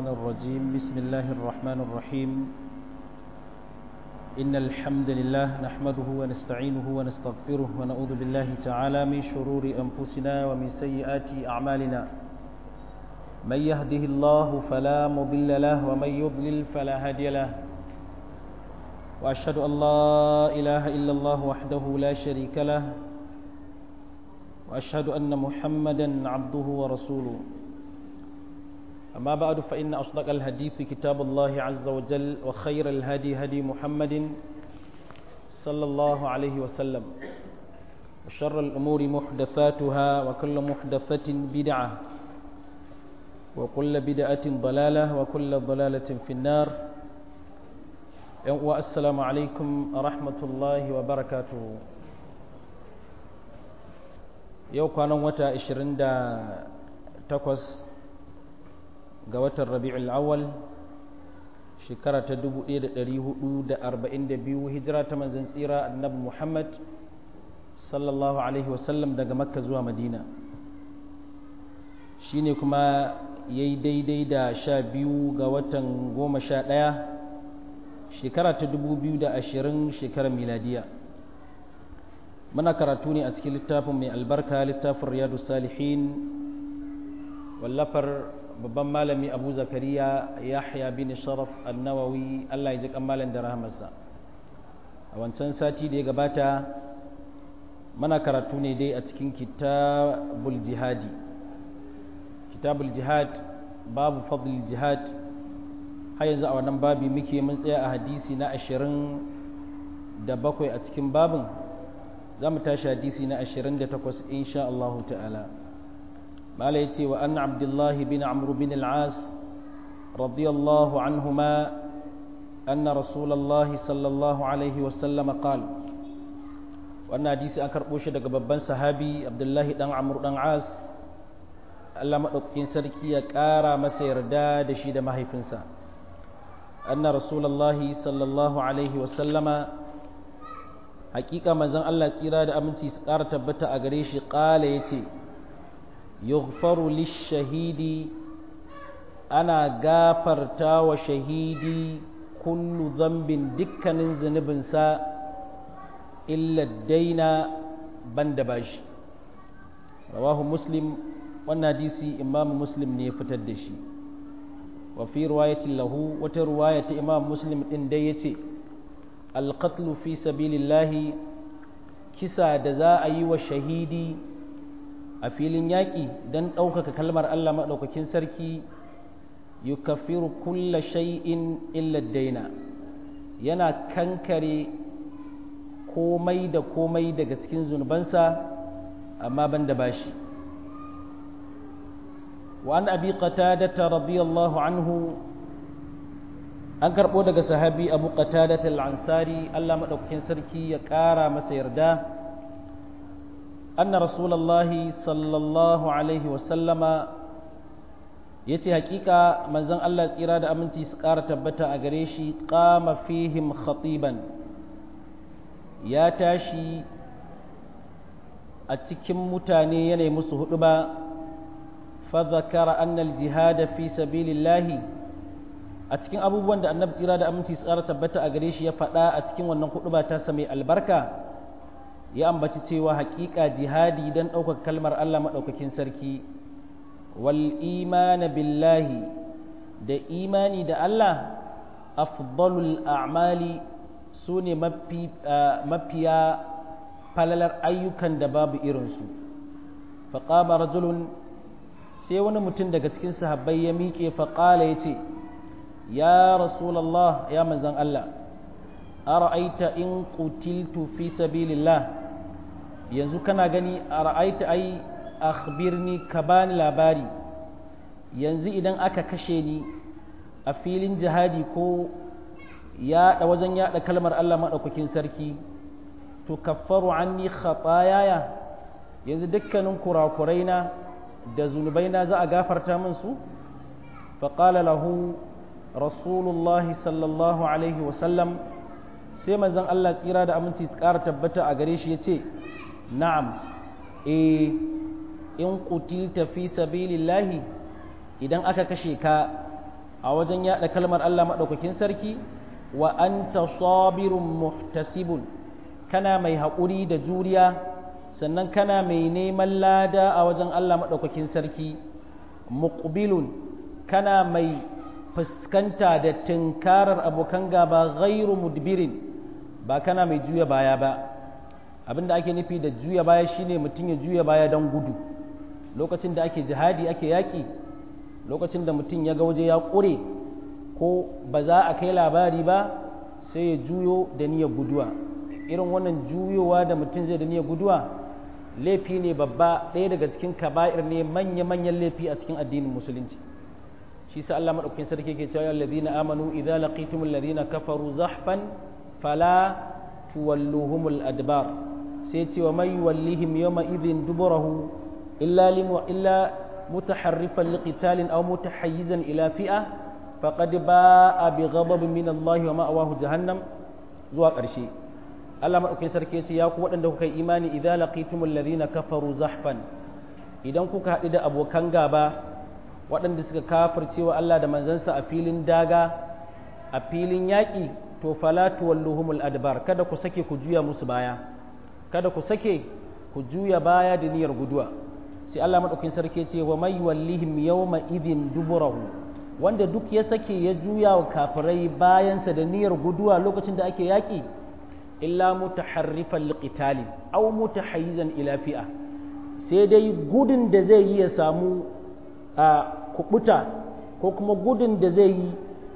الشيطان الرجيم بسم الله الرحمن الرحيم إن الحمد لله نحمده ونستعينه ونستغفره ونعوذ بالله تعالى من شرور أنفسنا ومن سيئات أعمالنا من يهده الله فلا مضل له ومن يضلل فلا هادي له وأشهد أن لا إله إلا الله وحده لا شريك له وأشهد أن محمدا عبده ورسوله أما بعد فإن أصدق الحديث كتاب الله عز وجل وخير الهدي هدي محمد صلى الله عليه وسلم وشر الأمور محدثاتها وكل محدثة بدعة وكل بدعة ضلالة وكل ضلالة في النار والسلام عليكم ورحمة الله وبركاته yau kwanan wata 28 ga watan rabi'ul awwal shekara ta 1442 hijira ta manzon tsira annabi Muhammad sallallahu alaihi wasallam daga makka zuwa madina shine kuma yayi daidai da sha biyu ga watan goma sha ɗaya shekara ta 2020 shekarar miladiya muna karatu ne a cikin littafin mai albarka littafin riyadu salihin wallafar babban malami abu zakariya yahya bin sharaf annawawi allah ya ji malam da rahamarsa a wancan sati da ya gabata mana karatu ne dai a cikin kitabul jihadi kitabul jihad babu fadl jihad har yanzu a wannan babi muke mun tsaya a hadisi na ashirin da bakwai a cikin babin za mu tashi hadisi na ashirin da takwas insha Allah ta'ala mala ya ce wa an abdullahi bin amru bin al'as radiyallahu anhuma أن رسول الله صلى الله عليه وسلم قال وأن حديث أنكر بوشة دقببان صحابي عبد الله دان عمرو دان عاص Allah maɗaukakin sarki ya ƙara masa yarda da shi da mahaifinsa anna rasulallahi sallallahu alaihi wasallama hakika manzon Allah tsira da aminci su ƙara tabbata a gare shi ƙala ya ce yughfaru lishahidi ana gafarta wa shahidi kullu zambin dukkanin zunubinsa illa daina banda bashi rawahu muslim wannan hadisi imam muslim ne ya fitar da shi wa fi riwayatin lahu wata riwaya ta imam muslim din dai yace alqatlu fi sabilillahi kisa da za a yi wa shahidi a filin yaƙi don ɗaukaka kalmar Allah maɗaukakin sarki yukaffiru kulla shay'in illa daina yana kankare komai da komai daga cikin zunubansa amma ban da bashi وعن أبي قتادة رضي الله عنه an karɓo daga sahabi abu qatadat al-ansari Allah madaukakin sarki ya ƙara masa yarda anna rasulullahi sallallahu alaihi wa sallama yace hakika manzon Allah tsira da aminci su ƙara tabbata a gare shi qama fihim khatiban ya tashi a cikin mutane yana musu hudu ba فذكر أن الجهاد في سبيل الله a cikin abubuwan da annabi tsira da aminci su ƙara tabbata a gare shi ya faɗa a cikin wannan kuɗu ba ta mai albarka ya ambaci cewa haƙiƙa jihadi don ɗaukar kalmar Allah maɗaukakin sarki wal imana billahi da imani da Allah afdalul a'mali su ne mafiya falalar ayyukan da babu irinsu faƙama rajulun sai wani mutum daga cikin sahabbai ya miƙe faƙala ya ce ya rasulallah ya manzan Allah ara'aita in qutiltu fi sabilillah yanzu kana gani ara'aita ai akhbirni ka bani labari yanzu idan aka kashe ni a filin jihadi ko yaɗa wajen yaɗa kalmar Allah maɗaukakin sarki to kaffaru anni khatayaya yanzu dukkanin kurakuraina da zunubaina za a gafarta min su faƙala lahu rasulullahi sallallahu alaihi wasallam sai manzon Allah tsira da aminci ƙara tabbata a gare shi ya ce na'am e in qutilta fi sabilillahi idan aka kashe ka a wajen yada kalmar Allah madaukakin sarki wa anta sabirun muhtasibun kana mai haƙuri da juriya sannan kana mai neman lada a wajen Allah madaukakin sarki muqbilun kana mai fuskanta da tinkarar abokan gaba ghairu mudbirin ba kana mai juya baya ba abinda ake nufi da juya baya shine mutum ya juya baya don gudu lokacin da ake jihadi ake yaƙi lokacin da mutum ya ga waje ya ƙure ko ba za a kai labari ba sai ya juyo da niyyar guduwa irin wannan juyowa da mutum zai da niyyar guduwa laifi ne babba ɗaya daga cikin kaba'ir ne manya-manyan laifi a cikin addinin musulunci shi sa Allah madaukakin sarki ke cewa alladhina amanu idza laqitumul ladina kafaru zahfan fala tuwalluhumul adbar sai ce wa mai wallihim yawma idhin duburahu illa limu illa mutaharrifan liqitalin aw mutahayyizan ila fi'a faqad ba'a bi ghadabin min Allah wa ma'awahu jahannam zuwa ƙarshe Allah madaukakin sarki ya ce ya ku waɗanda kuka yi imani idza laqitumul ladina kafaru zahfan idan kuka haɗu da abokan gaba waɗanda suka kafircewa Allah da manzansa a filin daga a filin yaƙi to fala tuwalluhumul adbar kada ku sake ku juya musu baya kada ku sake ku juya baya da niyyar guduwa sai Allah madaukakin sarki ce wa may wallihim yawma idhin duburahu wanda duk ya sake ya juya wa kafirai bayansa da niyyar guduwa lokacin da ake yaƙi illa mutaharrifan liqitalin aw mutahayyizan ila fi'a sai dai gudun da zai yi ya samu a kubuta ko kuma gudun da zai yi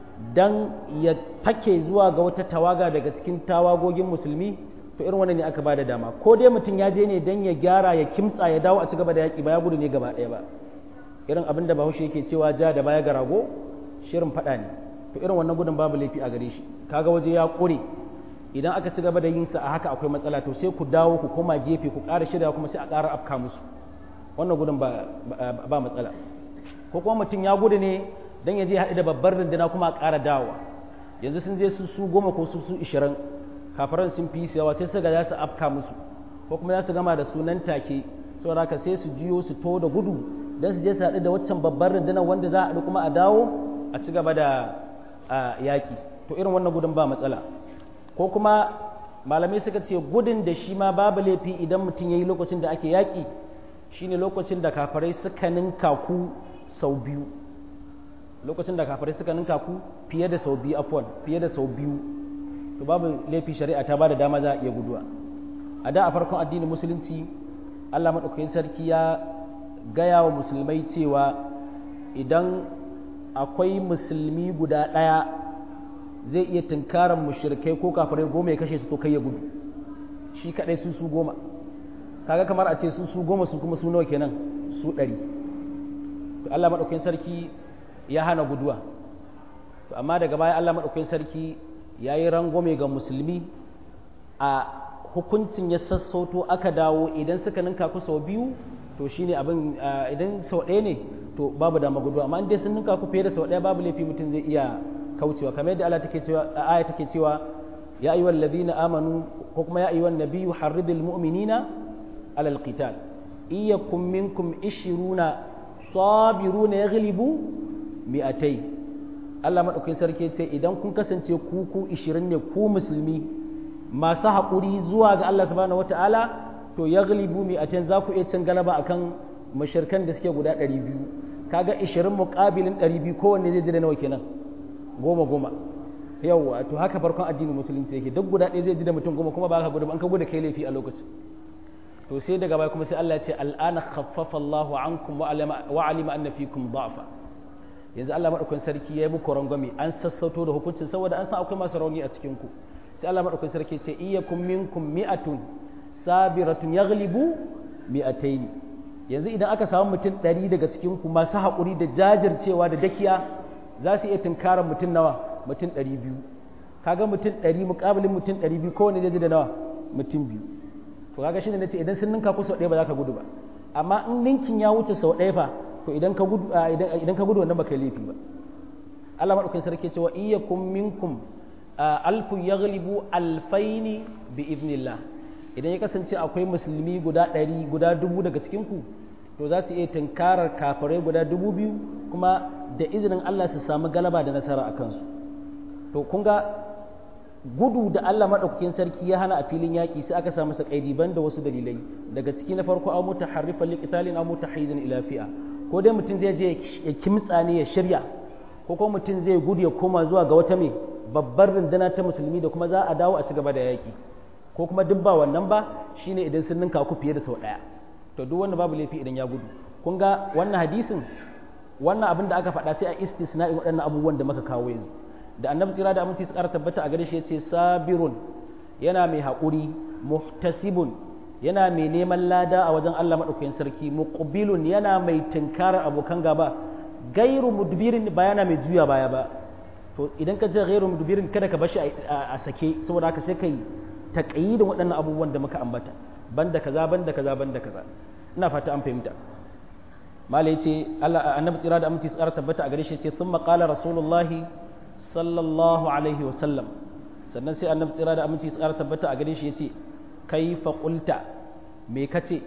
dan ya fake zuwa ga wata tawaga daga cikin tawagogin musulmi to irin wannan ne aka bada dama ko dai mutum ya je ne dan ya gyara ya kimtsa ya dawo a ci gaba da yaki ba ya gudu ne gaba ɗaya ba irin abin da bahaushe yake cewa ja da baya ga rago shirin faɗa ne to irin wannan gudun babu laifi a gare shi kaga waje ya ƙure idan aka ci gaba da yin sa a haka akwai matsala to sai ku dawo ku koma gefe ku ƙara shirya kuma sai a ƙara afka musu wannan gudun ba ba matsala ko kuma mutum ya gudu ne dan ya je haɗu da babbar rundunar kuma a ƙara dawowa yanzu sun je su su goma ko su su ishirin kafaran sun fi yawa sai su ga za su afka musu ko kuma za su gama da sunan take saboda haka sai su jiyo su to da gudu don su je su haɗu da waccan babbar rundunar wanda za a haɗu kuma a dawo a ci gaba da yaƙi to irin wannan gudun ba matsala ko kuma malamai suka ce gudun da shi ma babu laifi idan mutum ya yi lokacin da ake yaƙi shine lokacin da kafarai suka ninka ku sau biyu lokacin da kafirai suka ninka ku fiye da sau biyu afwan fiye da sau biyu to babu laifi shari'a ta bada dama za a iya guduwa a da a farkon addinin musulunci Allah madaukakin sarki ya gaya wa musulmai cewa idan akwai musulmi guda ɗaya zai iya tunkaran mushrikai ko kafirai goma ya kashe su to kai ya gudu shi kadai su su goma kaga kamar a ce su su goma su kuma su nawa kenan su ɗari to Allah madaukakin sarki ya hana guduwa to amma daga baya Allah maɗaukakin sarki ya yi rangwame ga musulmi a hukuncin ya sassauto aka dawo idan suka ninka ku sau biyu to shine abin idan sau ɗaya ne to babu dama guduwa amma in dai sun ninka ku fiye da sau ɗaya babu laifi mutum zai iya kaucewa kamar yadda Allah take cewa aya take cewa ya ayyuhal ladina amanu ko kuma ya ayyuhan nabiyyu harridil mu'minina alal qital iyyakum minkum ishiruna sabiruna yaghlibu mi'atai Allah maɗaukin sarki ce idan kun kasance ku ku ishirin ne ku musulmi masu haƙuri zuwa ga Allah subhanahu wata'ala to ya galibu mi'atain za ku iya cin galaba akan mashirkan da suke guda ɗari biyu kaga ishirin muƙabilin ɗari biyu kowanne zai ji da nawa kenan goma goma yawwa to haka farkon addinin musulunci yake duk guda ɗaya zai ji da mutum goma kuma ba ka gudu an ka gudu kai laifi a lokacin to sai daga baya kuma sai Allah ya ce al'ana khaffafa Allahu ankum wa alima anna fikum da'fa yanzu Allah maɗaukakin sarki ya yi muku rangwame an sassauto da hukuncin saboda an san akwai masu rauni a cikin ku sai Allah maɗaukakin sarki ce iyyakum minkum mi'atun sabiratun yaghlibu mi'atayn yanzu idan aka samu mutum ɗari daga cikin ku masu haƙuri da jajircewa da dakiya za su iya tunkarar mutum nawa mutum ɗari biyu kaga mutum ɗari muƙabilin mutum ɗari biyu kowane zai ji da nawa mutum biyu to kaga shine nace idan sun ninka ku sau ɗaya ba za ka gudu ba amma in ninkin ya wuce sau ɗaya fa to idan ka gudu idan ka gudu wannan baka yi laifi ba Allah madaukakin sarki cewa iyyakum minkum alfu yaghlibu alfaini bi idnillah idan ya kasance akwai musulmi guda ɗari guda dubu daga cikin ku to za su iya tunkarar kafirai guda dubu biyu kuma da izinin Allah su samu galaba da nasara a kansu to kun ga gudu da Allah maɗaukakin sarki ya hana a filin yaƙi sai aka samu saƙaidi ban da wasu dalilai daga ciki na farko an muta harrifan liƙitalin an muta haizin ila fi'a ko dai mutum zai je ya kimtsa ne ya shirya ko kuma mutum zai gudu ya koma zuwa ga wata mai babbar runduna ta musulmi da kuma za a dawo a ci gaba da yaƙi ko kuma duk ba wannan ba shine idan sun ninka ku fiye da sau ɗaya to duk wanda babu laifi idan ya gudu kun ga wannan hadisin wannan abin da aka faɗa sai a istisna'i waɗannan abubuwan da muka kawo yanzu da annabi tsira da aminci tsara tabbata a gare shi yace sabirun yana mai haƙuri muhtasibun yana mai neman lada a wajen Allah madaukakin sarki muqbilun yana mai tinkarar abokan gaba gairu mudbirin ba yana mai juya baya ba to idan ka ce gairu mudbirin kada ka bashi a sake saboda haka sai kai taqyidin waɗannan abubuwan da muka ambata banda kaza banda kaza banda kaza ina fata an fahimta malai yace Allah annabi tsira da aminci tsara tabbata a gare shi yace thumma qala rasulullahi sallallahu alaihi wasallam sannan sai annabi tsira da aminci tsara tabbata a gare shi yace kaifa qulta me kace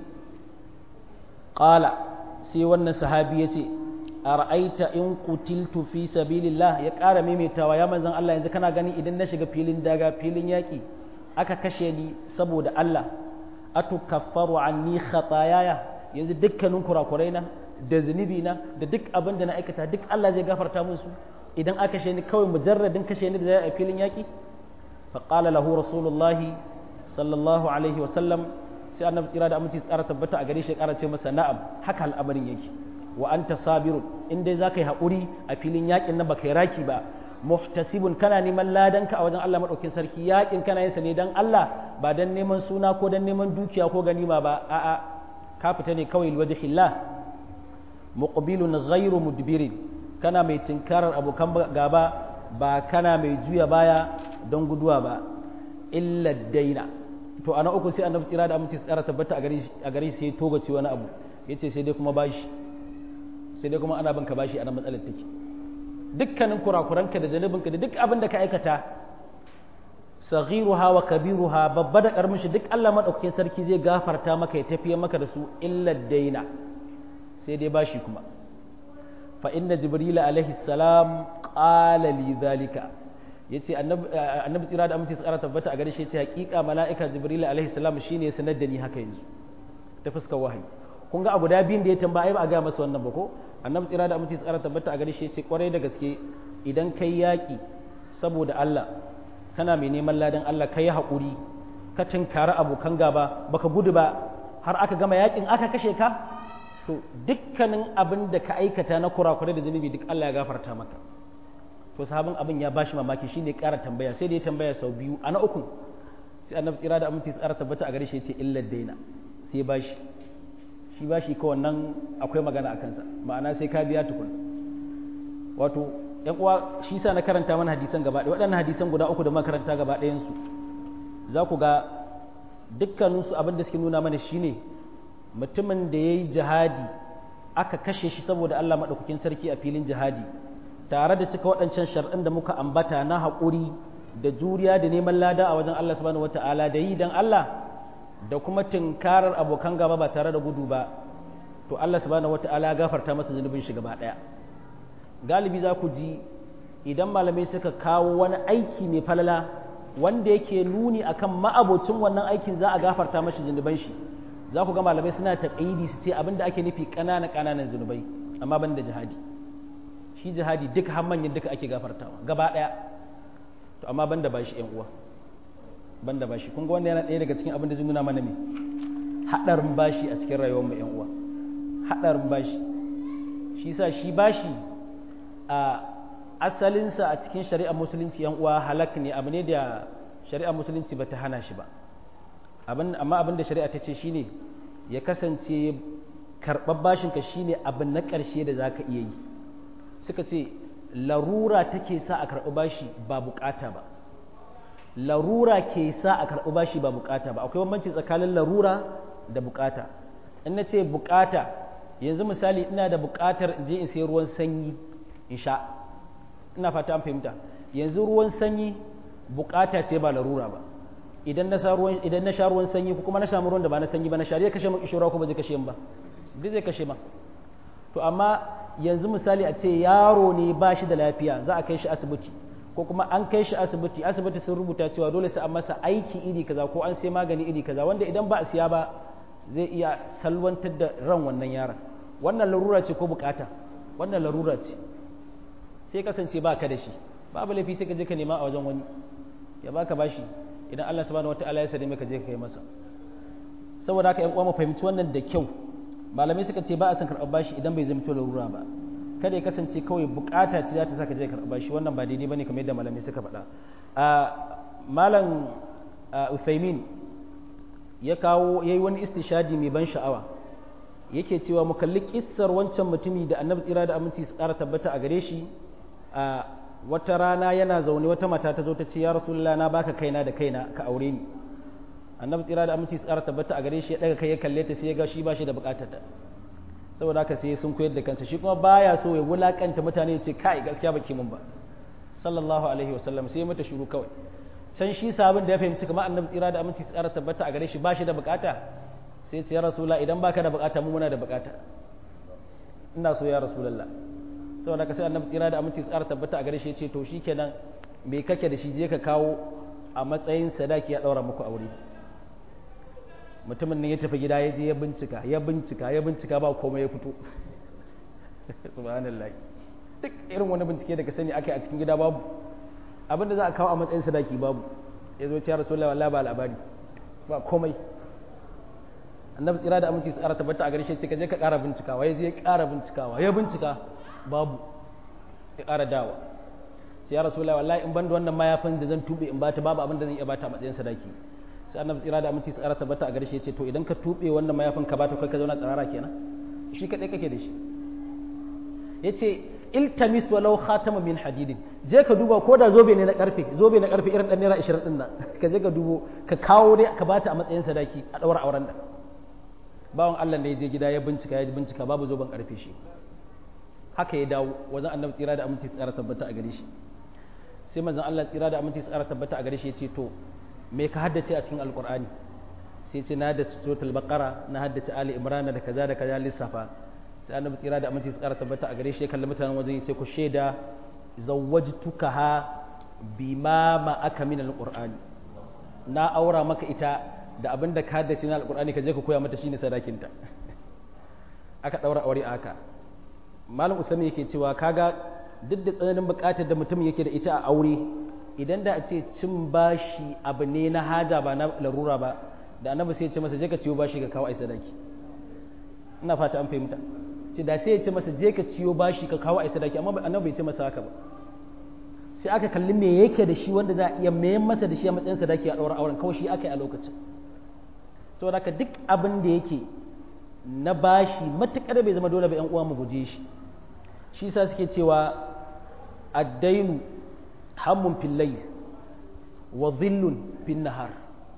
qala sai wannan sahabi yace ara'aita in qutiltu fi sabilillah ya ƙara maimaitawa ya manzon Allah yanzu kana gani idan na shiga filin daga filin yaƙi aka kashe ni saboda Allah atukaffaru anni khatayaya yanzu dukkanin kurakurai na da zunubi na da duk abin da na aikata duk Allah zai gafarta musu idan aka kashe ni kawai mujarradin kashe ni da zai a filin yaƙi faƙala lahu rasulullahi sallallahu alaihi wasallam sai annabi tsira da aminci tsara tabbata a gare shi ƙara ce masa na'am haka al'amarin yake wa anta sabirun in dai zaka yi haƙuri a filin yaƙin nan baka yi raki ba muhtasibun kana neman ladanka a wajen Allah madaukin sarki yaƙin kana yin sa ne dan Allah ba dan neman suna ko dan neman dukiya ko ganima ba a'a ka fita ne kawai wajhillah muqbilun ghairu mudbirin kana mai tinkarar abokan gaba ba kana mai juya baya don guduwa ba illa daina to ana uku sai annabi tsira da aminci tsara tabbata a gare a gare sai toga ce wani abu yace sai dai kuma bashi sai dai kuma ana banka bashi ana matsalar take dukkanin kurakuranka da zanubinka da duk abin da ka aikata saghiruha wa kabiruha babba da karamin shi duk Allah madaukakin sarki zai gafarta maka ya tafiye maka da su illa daina sai dai bashi kuma fa inna jibril alaihi salam qala li dhalika yace annabi tsira da aminci tsara tabbata a gare shi yace hakika mala'ika jibril alaihi salam shine ya sanar da ni haka yanzu ta fuskar wahayi kun ga a guda biyun da ya tambaya ba a ga masa wannan ba ko annabi tsira da aminci tsara tabbata a gare shi yace kwarai da gaske idan kai yaki saboda Allah kana mai neman ladan Allah kai haƙuri ka tinkari abokan gaba baka gudu ba har aka gama yakin aka kashe ka to dukkanin abin da ka aikata na kurakurai da zunubi duk Allah ya gafarta maka to sahabin abin ya bashi mamaki shine ƙara tambaya sai da ya tambaya sau biyu a na uku sai annabi tsira da aminci tsara tabbata a gare shi yace illa daina sai bashi shi bashi ko wannan akwai magana a kansa ma'ana sai ka biya tukun wato yan uwa shi sa na karanta mana hadisan gaba ɗaya waɗannan hadisan guda uku da makaranta gaba ɗayan su za ku ga dukkaninsu abin da suke nuna mana shine mutumin da ya yi jihadi aka kashe shi saboda Allah maɗaukakin sarki a filin jihadi tare da cika waɗancan shar'in da muka ambata na haƙuri da juriya da neman lada a wajen Allah subhanahu wata'ala da yi dan Allah da kuma tunkarar abokan gaba ba tare da gudu ba to Allah subhanahu wata'ala ya gafarta masa zunubin shi gaba ɗaya galibi za ku ji idan malamai suka kawo wani aiki mai falala wanda yake nuni akan ma'abocin wannan aikin za a gafarta mashi zunuban shi za ku ga malamai suna taƙaidi su ce abinda ake nufi ƙanana ƙananan zunubai amma ban da jihadi shi jihadi duk har manyan duka ake gafartawa gaba ɗaya to amma ban da bashi ƴan uwa ban da bashi kun ga wanda yana ɗaya daga cikin abin da zai nuna mana me haɗarin bashi a cikin rayuwar mu ƴan uwa haɗarin bashi shi sa shi bashi a asalinsa a cikin shari'ar musulunci yan uwa halak ne abu ne da shari'ar musulunci bata hana shi ba amma abin da shari'a ta ce shine ya kasance karɓar bashinka shine abin na ƙarshe da za ka iya yi suka ce larura take sa a karɓi bashi ba bukata ba larura ke sa a karɓi bashi ba bukata ba akwai bambanci tsakanin larura da bukata in na ce bukata yanzu misali ina da bukatar in je in sai ruwan sanyi in sha ina fata an fahimta yanzu ruwan sanyi bukata ce ba larura ba idan na sha ruwan idan na sha ruwan sanyi ko kuma na samu ruwan da ba na sanyi ba na sha zai kashe min kishira ko ba zai kashe min ba duk zai kashe ma to amma yanzu misali a ce yaro ne ba shi da lafiya za a kai shi asibiti ko kuma an kai shi asibiti asibiti sun rubuta cewa dole sai an masa aiki iri kaza ko an sai magani iri kaza wanda idan ba a siya ba zai iya salwantar da ran wannan yaron wannan larura ce ko bukata wannan larura ce sai kasance ba ka da shi babu laifi sai ka je ka nema a wajen wani ya baka bashi idan Allah subhanahu wataala ya sare maka je ka kai masa saboda haka ƴan uwa mu fahimci wannan da kyau malamai suka ce ba a san karɓar bashi idan bai zama larura ba kada ya kasance kawai bukata ce za ta saka je karɓar bashi wannan ba daidai bane kamar yadda malamai suka faɗa a malam Uthaymin ya kawo yayi wani istishadi mai ban sha'awa yake cewa mu kalli kissar wancan mutumi da annabi tsira da aminci su ƙara tabbata a gare shi a wata rana yana zaune wata mata ta zo ta ce ya rasulullah na baka kaina da kaina ka aure ni annabi tsira da aminci su ƙara tabbata a gare shi ya daga kai ya kalle ta sai ya ga shi ba shi da buƙatar ta saboda haka sai sun koyar da kansa shi kuma baya so ya wulakanta mutane ya ce kai gaskiya baki mun ba sallallahu alaihi wasallam sai mata shiru kawai can shi sabon da ya fahimci kamar annabi tsira da aminci su ƙara tabbata a gare shi ba shi da buƙata sai ce ya rasula idan baka da bukata mu muna da bukata ina so ya rasulullah saboda ka sai annabi tsira da aminci tsara tabbata a gare shi ce to shikenan me kake da shi je ka kawo a matsayin sadaki ya daura muku aure mutumin ne ya tafi gida ya je ya bincika ya bincika ya bincika ba komai ya fito subhanallah duk irin wani bincike da ka sani akai a cikin gida babu abinda za a kawo a matsayin sadaki babu ya zo ce ya rasulullah wallahi ba labari ba komai annabi tsira da aminci tsara tabbata a garshe ce ka je ka ƙara bincikawa ya je ya ƙara bincikawa ya bincika babu ya ƙara dawa sai ya rasu wallahi in ban da wannan mayafin da zan tube in bata babu abin da zan iya bata a matsayin sadaki sai annabi tsira da aminci tsara tabbata a garshe ce to idan ka tube wannan mayafin ka bata kai ka zauna tsarara kenan shi kadai kake da shi yace iltamis walau khatama min hadidin je ka duba ko da zobe ne na karfe zobe na karfe irin dan naira 20 din nan ka je ka dubo ka kawo dai ka bata a matsayin sadaki a daura auren da bawan Allah ne ya je gida ya bincika ya bincika babu zoben karfe shi haka ya dawo wajen annabi tsira da aminci tsara tabbata a gare shi sai manzon Allah tsira da aminci tsara tabbata a gare shi ya ce to me ka haddace a cikin alqur'ani sai ce na haddace suratul baqara na haddace ali imran da kaza da kaza lissafa sai annabi tsira da aminci tsara tabbata a gare shi ya kalli mutanen wajen ya ce ku shaida zawwajtukaha bima ma aka min alqur'ani na aura maka ita da abin da ka haddace na alkur'ani ka je ka koya mata shine sadakinta aka daura aure aka malam usami yake cewa kaga duk da tsananin bukatar da mutum yake da ita a aure idan da a ce cin bashi abu ne na haja ba na larura ba da annabi sai ya ce masa je ka ciyo bashi ka kawo ai sadaki ina fata an fahimta ce da sai ya ce masa je ka ciyo bashi ka kawo ai sadaki amma annabi bai ce masa haka ba sai aka kalli me yake da shi wanda za a iya mayan masa da shi a matsayin sadaki a ɗaura auren kawai shi aka yi a lokacin saboda haka duk abin da yake na bashi matuƙar bai zama dole ba 'yan uwa mu guje shi shi sa suke cewa addainu hammun fillai wa zillun fin nahar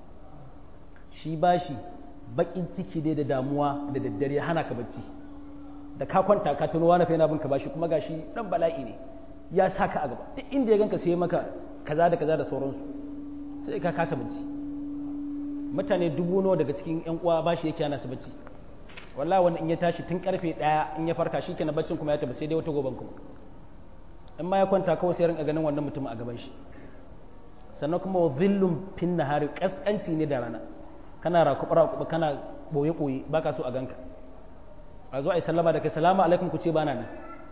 shi bashi bakin ciki dai da damuwa da daddare hana ka bacci da ka kwanta ka tuno wani fa yana bin ka bashi kuma gashi dan bala'i ne ya saka a gaba duk inda ya ganka sai maka kaza da kaza da sauransu sai ka kasa bacci mutane dubu nawa daga cikin yan uwa bashi yake ana su bacci wallahi wanda in ya tashi tun karfe daya in ya farka shi kenan baccin kuma ya tafi sai dai wata goban kuma in ma ya kwanta kawai sai rinka ganin wannan mutum a gaban shi sannan kuma wa zillun fin nahari kaskanci ne da rana kana rakuɓa rakuɓa kana boye boye baka so a ganka a zo a yi sallama da kai salamu alaikum ku ce bana nan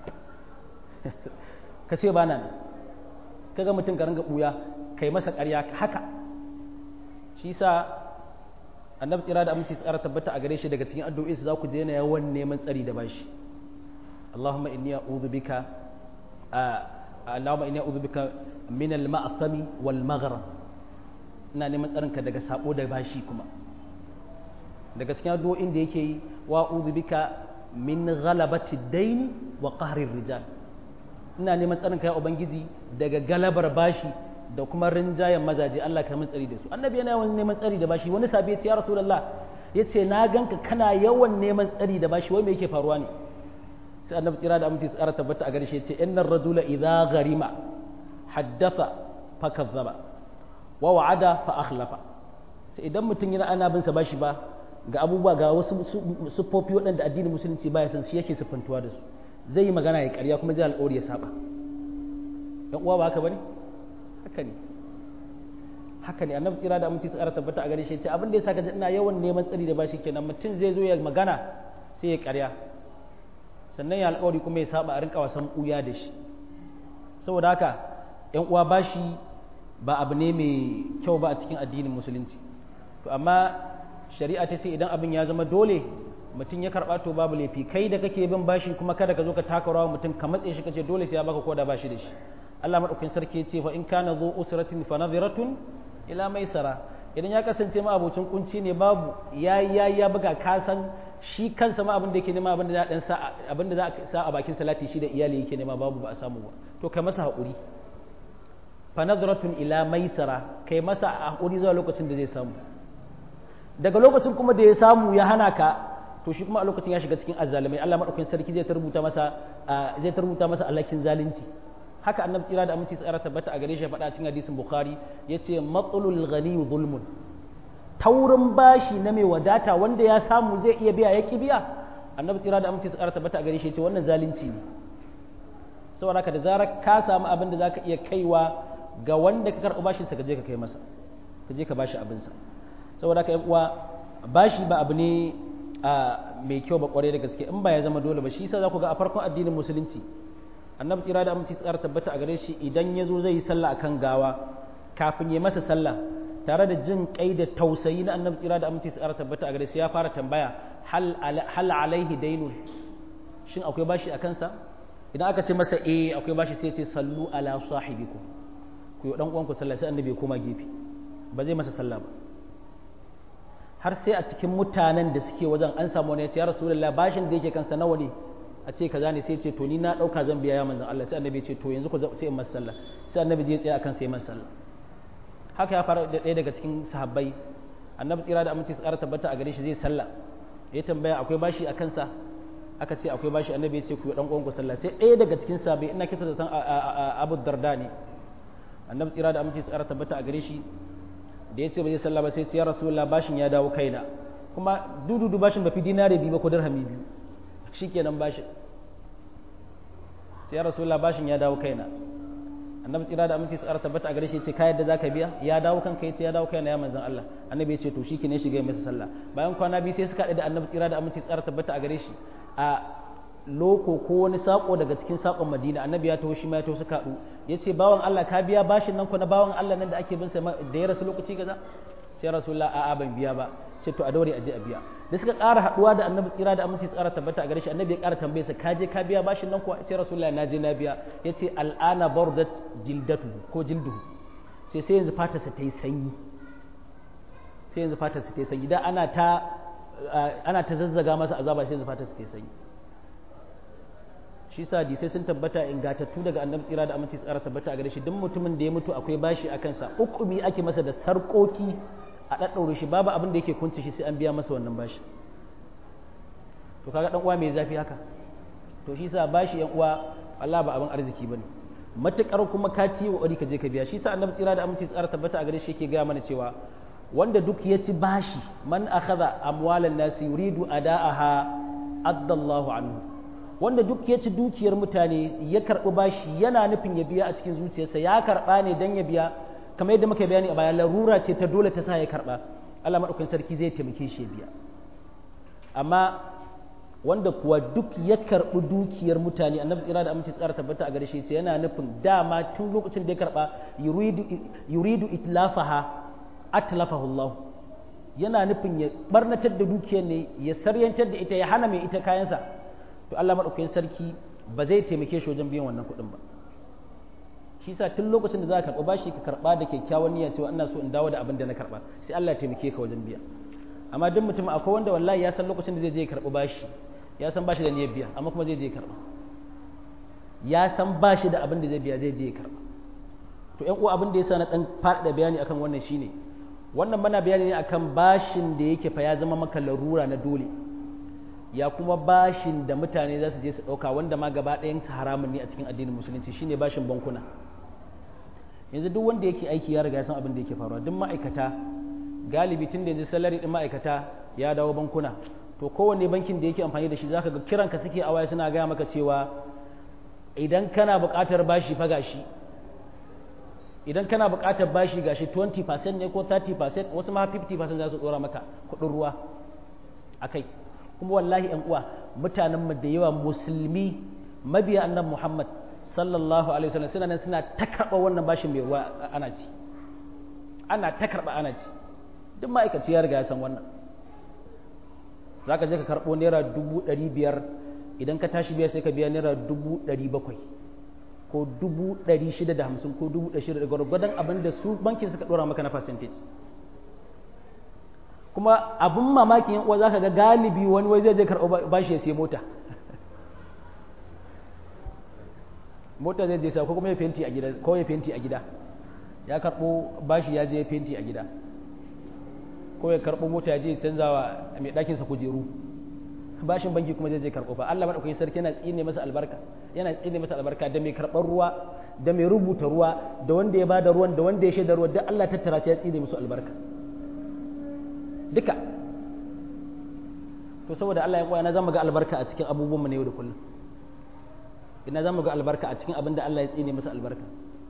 ka ce bana nan kaga mutum ka ringa buya kai masa ƙarya haka shi sa annabi tsira da aminci tsara tabbata a gare shi daga cikin addu'o'i za ku je na yawan neman tsari da bashi Allahumma inni a'udhu bika Allahumma inni a'udhu bika min al-ma'thami wal maghram ina neman tsarin ka daga sabo da bashi kuma daga cikin addu'o'in da yake yi wa a'udhu bika min ghalabati daini wa qahri rijal ina neman tsarin ka ya ubangiji daga galabar bashi da kuma rinjayen mazaje Allah ka min tsari da su annabi yana yawan neman tsari da bashi wani sabi ya ce ya rasulullah ya ce na ganka kana yawan neman tsari da bashi wai me yake faruwa ne sai annabi tsira da aminci tsara tabbata a garshe ya ce innar rajula idza gharima haddatha fa kazzaba wa wa'ada fa akhlafa sai idan mutum yana ana bin sa bashi ba ga abubuwa ga wasu siffofi waɗanda addinin musulunci baya san shi yake siffantuwa da su zai yi magana ya ƙarya kuma zai alƙawari ya saba yan uwa ba haka bane haka ne haka ne annabi tsira da aminci tsara tabbata a gare shi ce abin da ya saka ina yawan neman tsari da bashi kenan mutum zai zo ya magana sai ya ƙarya sannan ya alƙawari kuma ya saba a rinka wasan ɓuya da shi saboda haka yan uwa bashi ba abu ne mai kyau ba a cikin addinin musulunci to amma shari'a ta ce idan abin ya zama dole mutum ya karɓa to babu laifi kai da kake bin bashi kuma kada ka zo ka taka rawa mutum ka matse shi kace dole sai ya baka koda bashi da shi Allah madaukakin sarki ya ce fa in kana zu usratin fa nadhiratun ila maisara idan ya kasance ma abocin kunci ne babu yayi yayi ya buga ka san shi kansa ma abin da yake nema abin da za dan sa abin da za sa a bakin salati shi da iyali yake nema babu ba a samu ba to kai masa haƙuri fa nadratun ila maisara kai masa haƙuri zuwa lokacin da zai samu daga lokacin kuma da ya samu ya hana ka to shi kuma a lokacin ya shiga cikin azzalumai Allah madaukakin sarki zai tarbuta masa zai tarbuta masa alakin zalunci haka annabi tsira da aminci tsara tabbata a gare shi faɗa cikin hadisin bukhari yace matsalul ghani zulmun taurin bashi na mai wadata wanda ya samu zai iya biya ya ki biya annabi tsira da aminci tsara tabbata a gare shi yace wannan zalunci ne saboda haka da zarar ka samu abin da zaka iya kaiwa ga wanda ka karɓi bashin sa ka je ka kai masa ka je ka bashi abin sa saboda haka uwa bashi ba abu ne mai kyau ba kwarai da gaske in ba ya zama dole ba shi yasa za ku ga a farkon addinin musulunci annabi tsira da aminci tsara tabbata a gare shi idan ya zo zai yi sallah akan gawa kafin ya masa sallah tare da jin kai da tausayi na annabi tsira da aminci tsara tabbata a gare shi ya fara tambaya hal alaihi dainun shin akwai bashi a kansa idan aka ce masa eh akwai bashi sai ce sallu ala sahibiku ku yi dan uwanku sallah sai annabi ya koma gefe ba zai masa sallah ba har sai a cikin mutanen da suke wajen an samu wani ya ce ya rasulullahi bashin da yake kansa nawa ne a ce kaza ne sai ce to ni na dauka zan biya ya manzon Allah sai annabi ya ce to yanzu ku sai in masa sallah sai annabi je tsaya akan sai masa sallah haka ya fara da ɗaya daga cikin sahabbai annabi tsira da aminci su ƙara tabbata a gare shi zai sallah ya tambaya akwai bashi a kansa aka ce akwai bashi annabi ya ce ku dan uwan ku sallah sai ɗaya daga cikin sahabbai ina kisa da san Abu Darda ne annabi tsira da aminci su ƙara tabbata a gare shi da ya ce ba zai sallah ba sai ce ya rasulullah bashin ya dawo kaina kuma dududu bashin ba fi dinare biyu ba ko dirhami biyu shikenan bashin sai ya rasulullah bashin ya dawo kaina annabi tsira da aminci tsara tabbata a gare shi ce ka yadda zaka biya ya dawo kanka yace ya dawo kaina ya manzon Allah annabi ya ce to shikenan shiga masa sallah bayan kwana biyu sai suka da annabi tsira da aminci tsara tabbata a gare shi a loko ko wani sako daga cikin sakon Madina annabi ya taho shi ma ya taho suka haɗu yace bawan Allah ka biya bashin nan ko na bawan Allah nan da ake bin sa da ya rasu lokaci gaza sai rasulullah a'a ban biya ba ce to a daure a je a biya da suka ƙara haɗuwa da annabi tsira da aminci tsara tabbata a gare shi annabi ya ƙara tambaye sa ka je ka biya bashin nan ko ce rasulullah na je na biya yace al'ana bardat jildatu ko jilduhu sai sai yanzu fatarsa ta yi sanyi sai yanzu fatarsa ta yi sanyi da ana ta ana ta zazzaga masa azaba sai yanzu fatarsa ta yi sanyi shi sa sai sun tabbata ingatattu daga annabi tsira da aminci tsara tabbata a gare shi duk mutumin da ya mutu akwai bashi a kansa ukumi ake masa da sarƙoƙi a ɗaɗɗaure shi babu abin da yake kunce shi sai an biya masa wannan bashi to kaga dan uwa mai zafi haka to shi sa bashi yan uwa Allah ba abin arziki bane matukar kuma ka ci wa ka je ka biya shi sa annabi tsira da aminci tsara tabbata a gare shi yake gaya mana cewa wanda duk ya ci bashi man akhadha amwalan nasi yuridu ada'aha addallahu anhu wanda duk ya ci dukiyar mutane ya karɓi bashi yana nufin ya biya a cikin zuciyarsa ya karɓa ne dan ya biya kamar yadda muka bayani a baya larura ce ta dole ta sa ya karɓa Allah maɗaukakin sarki zai taimake shi ya biya amma wanda kuwa duk ya karɓi dukiyar mutane annabi tsira da aminci tsara tabbata a gare shi ce yana nufin dama tun lokacin da ya karɓa yuridu itlafaha atlafahu Allah yana nufin ya barnatar da dukiyar ne ya saryantar da ita ya hana mai ita kayansa to Allah maɗaukakin sarki ba zai taimake shi wajen biyan wannan kuɗin ba shi sa tun lokacin da za ka karɓa bashi ka karɓa da kyakkyawan niyya cewa ina so in dawo da abin da na karɓa sai Allah ya taimake ka wajen biya amma duk mutum akwai wanda wallahi ya san lokacin da zai je karɓi bashi ya san bashi da niyyar biya amma kuma zai je karɓa ya san bashi da abin da zai biya zai je karɓa to ƴan uwa abin da yasa na dan faɗaɗa bayani akan wannan shine wannan mana bayani ne akan bashin da yake fa ya zama maka larura na dole ya kuma bashin da mutane za su je su ɗauka wanda ma gaba ɗayan haramun ne a cikin addinin musulunci shine bashin bankuna yanzu duk wanda yake aiki ya riga ya san abin da yake faruwa duk ma'aikata galibi tun da yanzu salari ɗin ma'aikata ya dawo bankuna to kowanne bankin da yake amfani da shi zaka ga kiranka suke a waya suna gaya maka cewa idan kana buƙatar bashi fa gashi idan kana buƙatar bashi gashi 20% ne ko 30% wasu ma 50% za su dora maka kuɗin ruwa akai kuma wallahi ƴan uwa mutanen mu da yawa musulmi mabiya annabi Muhammad sallallahu alaihi wasallam suna nan suna ta karɓa wannan bashin mai ruwa ana ci ana ta karɓa ana ci duk ma'aikaci ya riga ya san wannan za ka je ka karɓo naira dubu ɗari biyar idan ka tashi biya sai ka biya naira dubu ɗari bakwai ko dubu ɗari shida da hamsin ko dubu ɗari shida da gwargwadon abin da su bankin suka ɗora maka na percentage kuma abin mamakin yan uwa za ka ga galibi wani wai zai je karɓo bashi ya sai mota mota zai je sa ko kuma ya fenti a gida ko ya fenti a gida ya karɓo bashi ya je ya fenti a gida ko ya karɓo mota ya je canza wa mai ɗakinsa kujeru bashin banki kuma zai je karɓo fa Allah madaukakin sarki yana tsine masa albarka yana tsine masa albarka da mai karɓar ruwa da mai rubuta ruwa da wanda ya bada ruwan da wanda ya shaida ruwa duk Allah tattara sai ya tsine musu albarka duka to saboda Allah ya koya na zama ga albarka a cikin abubuwan mu ne yau da kullum ina zamu ga albarka a cikin abin da Allah ya tsine masa albarka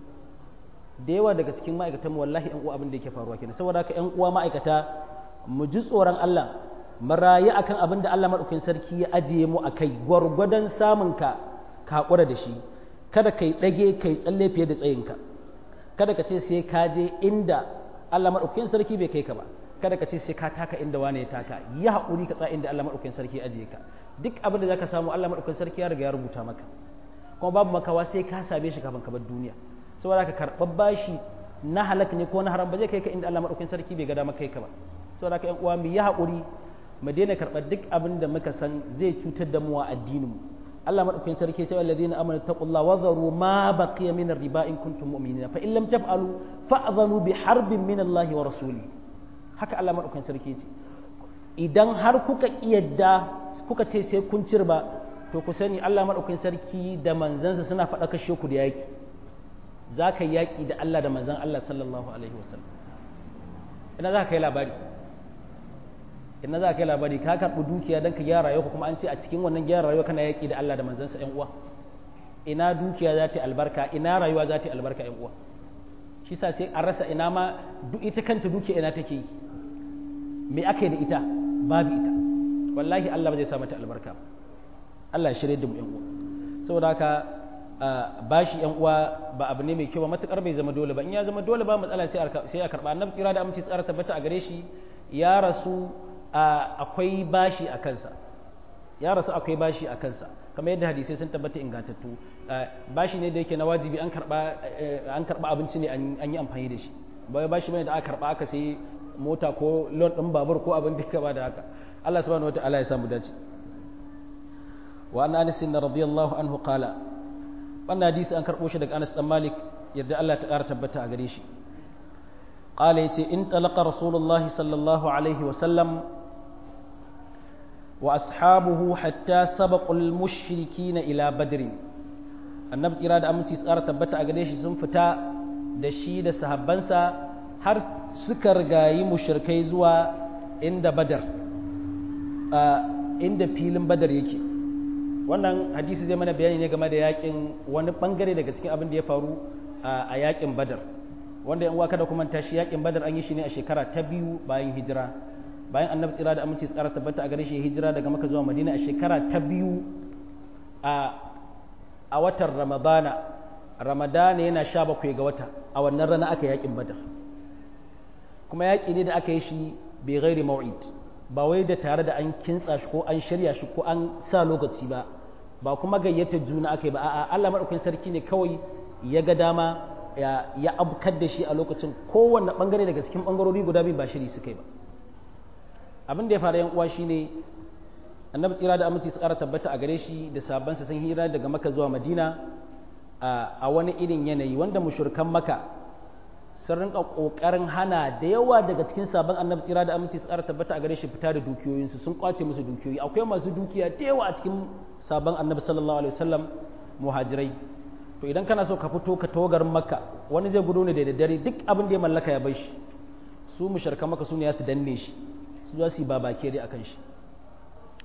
da yawa daga cikin ma'aikatan wallahi yan uwa abin da yake faruwa kenan saboda haka yan uwa ma'aikata mu ji tsoron Allah mu rayu akan abin da Allah madaukakin sarki ya ajiye mu akai gwargwadon samun ka ka hakura da shi kada kai dage kai tsalle fiye da tsayinka kada ka ce sai ka je inda Allah madaukakin sarki bai kai ka ba kada ka ce sai ka taka inda wani ya taka yi haƙuri ka tsaya inda Allah madaukakin sarki ya ajiye ka duk abin da zaka samu Allah madaukakin sarki ya riga ya rubuta maka kuma babu makawa sai ka same shi kafin ka bar duniya saboda ka karɓar bashi na halak ne ko na haram ba zai kai ka inda Allah madaukakin sarki bai ga dama kai ka ba saboda ka ƴan uwa mu yi haƙuri mu daina karɓar duk abin da muka san zai cutar da mu a addinin mu Allah madaukakin sarki sai alladhina amanu taqullaha wa dharu ma baqiya min riba in kuntum mu'minina fa in lam taf'alu fa'dhanu bi harbin min Allah wa rasuli haka Allah madaukakin sarki ce idan har kuka kiyarda kuka ce sai kun cirba to ku sani Allah madaukakin sarki da manzansa suna faɗa kashe ku da yaki za ka yi yaƙi da Allah da manzan Allah sallallahu alaihi wasallam ina za ka yi labari ina za ka yi labari ka karɓi dukiya don ka gyara rayuwa kuma an ce a cikin wannan gyara rayuwa kana yaƙi da Allah da manzansa ƴan uwa ina dukiya za ta yi albarka ina rayuwa za ta yi albarka ƴan uwa shi sa sai an rasa ina ma duk ita kanta dukiya ina take yi me aka yi da ita babu ita wallahi Allah ba zai sa mata albarka Allah ya shirye da mu ƴan uwa saboda haka bashi yan uwa ba abu ne mai kyau ba matukar bai zama dole ba in ya zama dole ba matsala sai a karba annabi tsira da aminci tsara tabbata a gare shi ya rasu akwai bashi a kansa ya rasu akwai bashi a kansa kamar yadda hadisai sun tabbata ingantattu bashi ne da yake na wajibi an karba an karba abinci ne an yi amfani da shi ba bashi bane da aka karba aka sai mota ko loan din babur ko abin da ka ba da haka Allah subhanahu wataala ya samu dace wa an anas radiyallahu anhu qala wannan hadisi an karɓo shi daga Anas dan Malik yadda Allah ta ƙara tabbata a gare shi qala yace in talaqa rasulullahi sallallahu alaihi wa sallam wa ashabuhu hatta sabaqul mushrikina ila badr annabi tsira da aminci tsara tabbata a gare shi sun fita da shi da sahabbansa har suka rigayi mushrikai zuwa inda badar inda filin badar yake wannan hadisi zai mana bayani ne game da yakin wani bangare daga cikin abin da ya faru a yakin badar wanda yan uwa kada kuma tashi yakin badar an yi shi ne a shekara ta biyu bayan hijira bayan annabi tsira da aminci tsara tabbata a gare shi hijira daga maka zuwa madina a shekara ta biyu a a watan ramadana ramadana yana sha bakwai ga wata a wannan rana aka yakin badar kuma yaki ne da aka yi shi bai gairi mau'id ba wai da tare da an kintsa shi ko an shirya shi ko an sa lokaci ba ba kuma gayyata juna aka yi ba a'a Allah madaukakin sarki ne kawai ya ga dama ya abkar da shi a lokacin kowanne bangare daga cikin bangarori guda biyu ba shiri suka yi ba abin da ya fara yan uwa shine annabi tsira da aminci su ƙara tabbata a gare shi da sabansa sun hira daga maka zuwa madina a wani irin yanayi wanda mushrikan maka sun rinka kokarin hana da yawa daga cikin sabon annabi tsira da aminci tsara tabbata a gare shi fita da dukiyoyinsu sun kwace musu dukiyoyi akwai masu dukiya da yawa a cikin sabon annabi sallallahu alaihi wasallam muhajirai to idan kana so ka fito ka togar makka wani zai gudu ne da daddare duk abin da ya mallaka ya bai shi su mushrikan maka su ne ya su danne shi su za su yi babake dai akan shi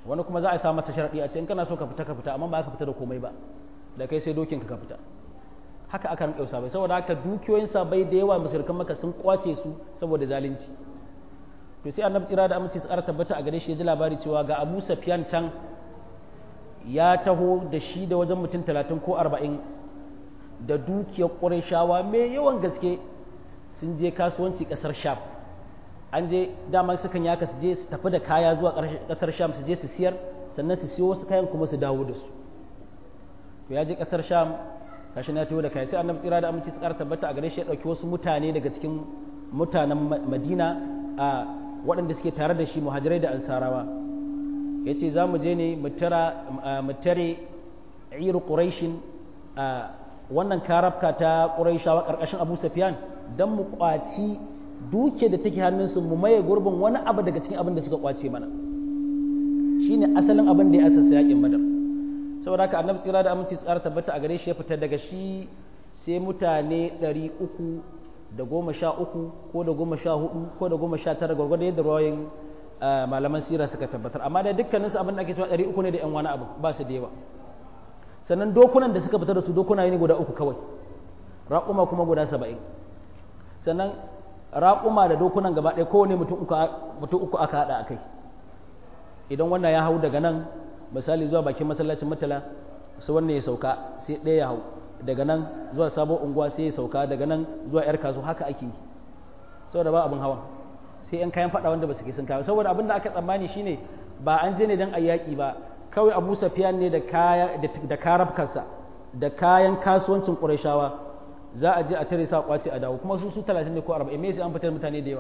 wani kuma za a sa masa sharaɗi a ce in kana so ka fita ka fita amma ba ka fita da komai ba da kai sai dokin ka fita haka aka rinƙa sabai saboda haka dukiyoyin sabai da yawa musulkan maka sun kwace su saboda zalunci to sai annabi tsira da aminci tsara tabbata a gare shi ya ji labari cewa ga abu safiyan can ya taho da shi da wajen mutum talatin ko arba'in da dukiyar ƙurashawa mai yawan gaske sun je kasuwanci ƙasar sham an je daman sukan yaka su je su tafi da kaya zuwa ƙasar sham su je su siyar sannan su siyo wasu kayan kuma su dawo da su to ya je ƙasar sham kashi na taho da kaya sai annabi tsira da aminci tsara tabbata a gare shi ya ɗauki wasu mutane daga cikin mutanen madina a waɗanda suke tare da shi muhajirai da ansarawa ya ce za mu je ne mu tare iru ƙuraishin wannan karafka ta ƙuraishawa ƙarƙashin abu safiyan don mu ƙwaci duke da take hannunsu mu maye gurbin wani abu daga cikin abin da suka ƙwace mana shi ne asalin abin da ya asasa yaƙin badar saboda haka annabi tsira da aminci tsara tabbata a gare shi ya fita daga shi sai mutane ɗari uku da goma sha uku ko da goma sha hudu ko da goma sha tara gwargwado yadda rawayin malaman sira suka tabbatar amma da dukkanin su abin da ake cewa ɗari uku ne da yan wani abu ba su da yawa sannan dokunan da suka fita da su dokuna ne guda uku kawai raƙuma kuma guda saba'in sannan raƙuma da dokunan gaba ɗaya kowane mutum uku aka haɗa a kai idan wannan ya hau daga nan misali zuwa bakin masallacin matala sai wannan ya sauka sai ɗaya ya hau daga nan zuwa sabon unguwa sai ya sauka daga nan zuwa yar kaso haka ake yi saboda ba abin hawan sai yan kayan fada wanda ba su ke sun kawo saboda abin da aka tsammani shine ba an je ne dan ayyaki ba kawai abu safiyan ne da kaya da karabkarsa da kayan kasuwancin qurayshawa za a je a tare sa kwace a dawo kuma su su 30 ne ko 40 me sai an fitar mutane da yawa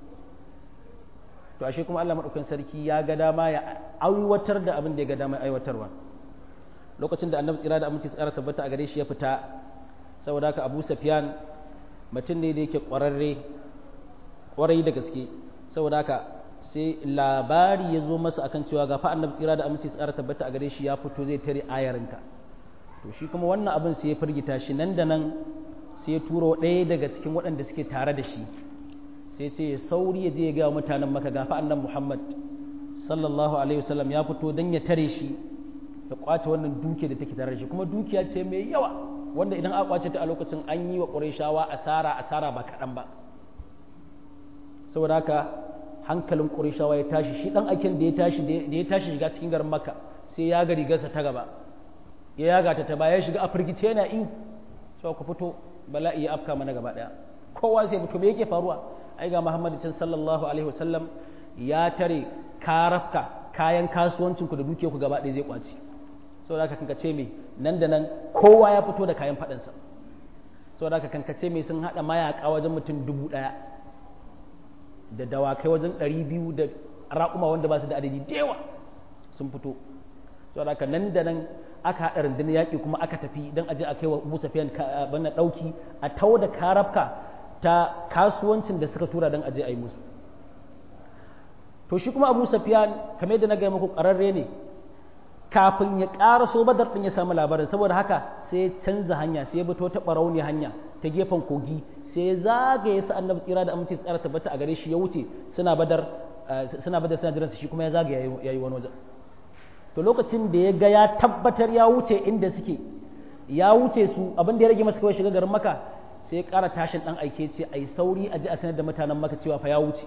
to ashe kuma Allah madaukakin sarki ya ga dama ya aiwatar da abin da ya ga dama aiwatarwa lokacin da annabi tsira da aminci tsara tabbata a gare shi ya fita saboda haka abu safiyan mutum ne da yake ƙwararre ƙwarai da gaske saboda haka sai labari ya zo masa akan cewa ga fa annabi tsira da aminci tsara tabbata a gare shi ya fito zai tare ayarinka to shi kuma wannan abin sai ya firgita shi nan da nan sai ya turo ɗaya daga cikin waɗanda suke tare da shi sai ce ya sauri ya je ya ga mutanen maka ga fa annabi muhammad sallallahu alaihi wasallam ya fito don ya tare shi da kwace wannan dukiya da take tare da shi kuma dukiya ce mai yawa wanda idan aka kwace ta a lokacin an yi wa ƙurayshawa asara asara ba kaɗan ba saboda haka hankalin ƙurayshawa ya tashi shi ɗan aikin da ya tashi da ya tashi shiga cikin garin makka sai ya ga rigarsa ta gaba ya yaga ta ta baya ya shiga a firgice yana in cewa ku fito bala'i ya afka mana gaba ɗaya kowa sai mutum yake faruwa ai ga muhammadu can sallallahu alaihi wasallam ya tare karafka kayan kasuwancinku da dukiyarku gaba ɗaya zai kwace saboda haka kankace mai nan da nan kowa ya fito da kayan faɗansa saboda haka kankace mai sun haɗa mayaƙa wajen mutum dubu ɗaya da dawakai wajen ɗari biyu da raƙuma wanda ba su da adadi da yawa sun fito saboda haka nan da nan aka haɗa rundunar yaƙi kuma aka tafi don aje a kai wa musa fiyan bana ɗauki a tau da karafka ta kasuwancin da suka tura don aje a yi musu to shi kuma abu safiyan kamar yadda na gaya muku ƙararre ne kafin ya ƙara so badar ɗin ya samu labarin saboda haka sai ya canza hanya sai ya bi ta ɓarauni hanya ta gefen kogi sai ya zagaye sa annabi tsira da aminci tsara tabbata a gare shi ya wuce suna badar suna badar suna jiransa shi kuma ya zagaye ya yi wani wajen to lokacin da ya ga ya tabbatar ya wuce inda suke ya wuce su abin da ya rage masa kawai shiga garin maka sai ya ƙara tashin ɗan aike ce a yi sauri a ji a sanar da mutanen maka cewa fa ya wuce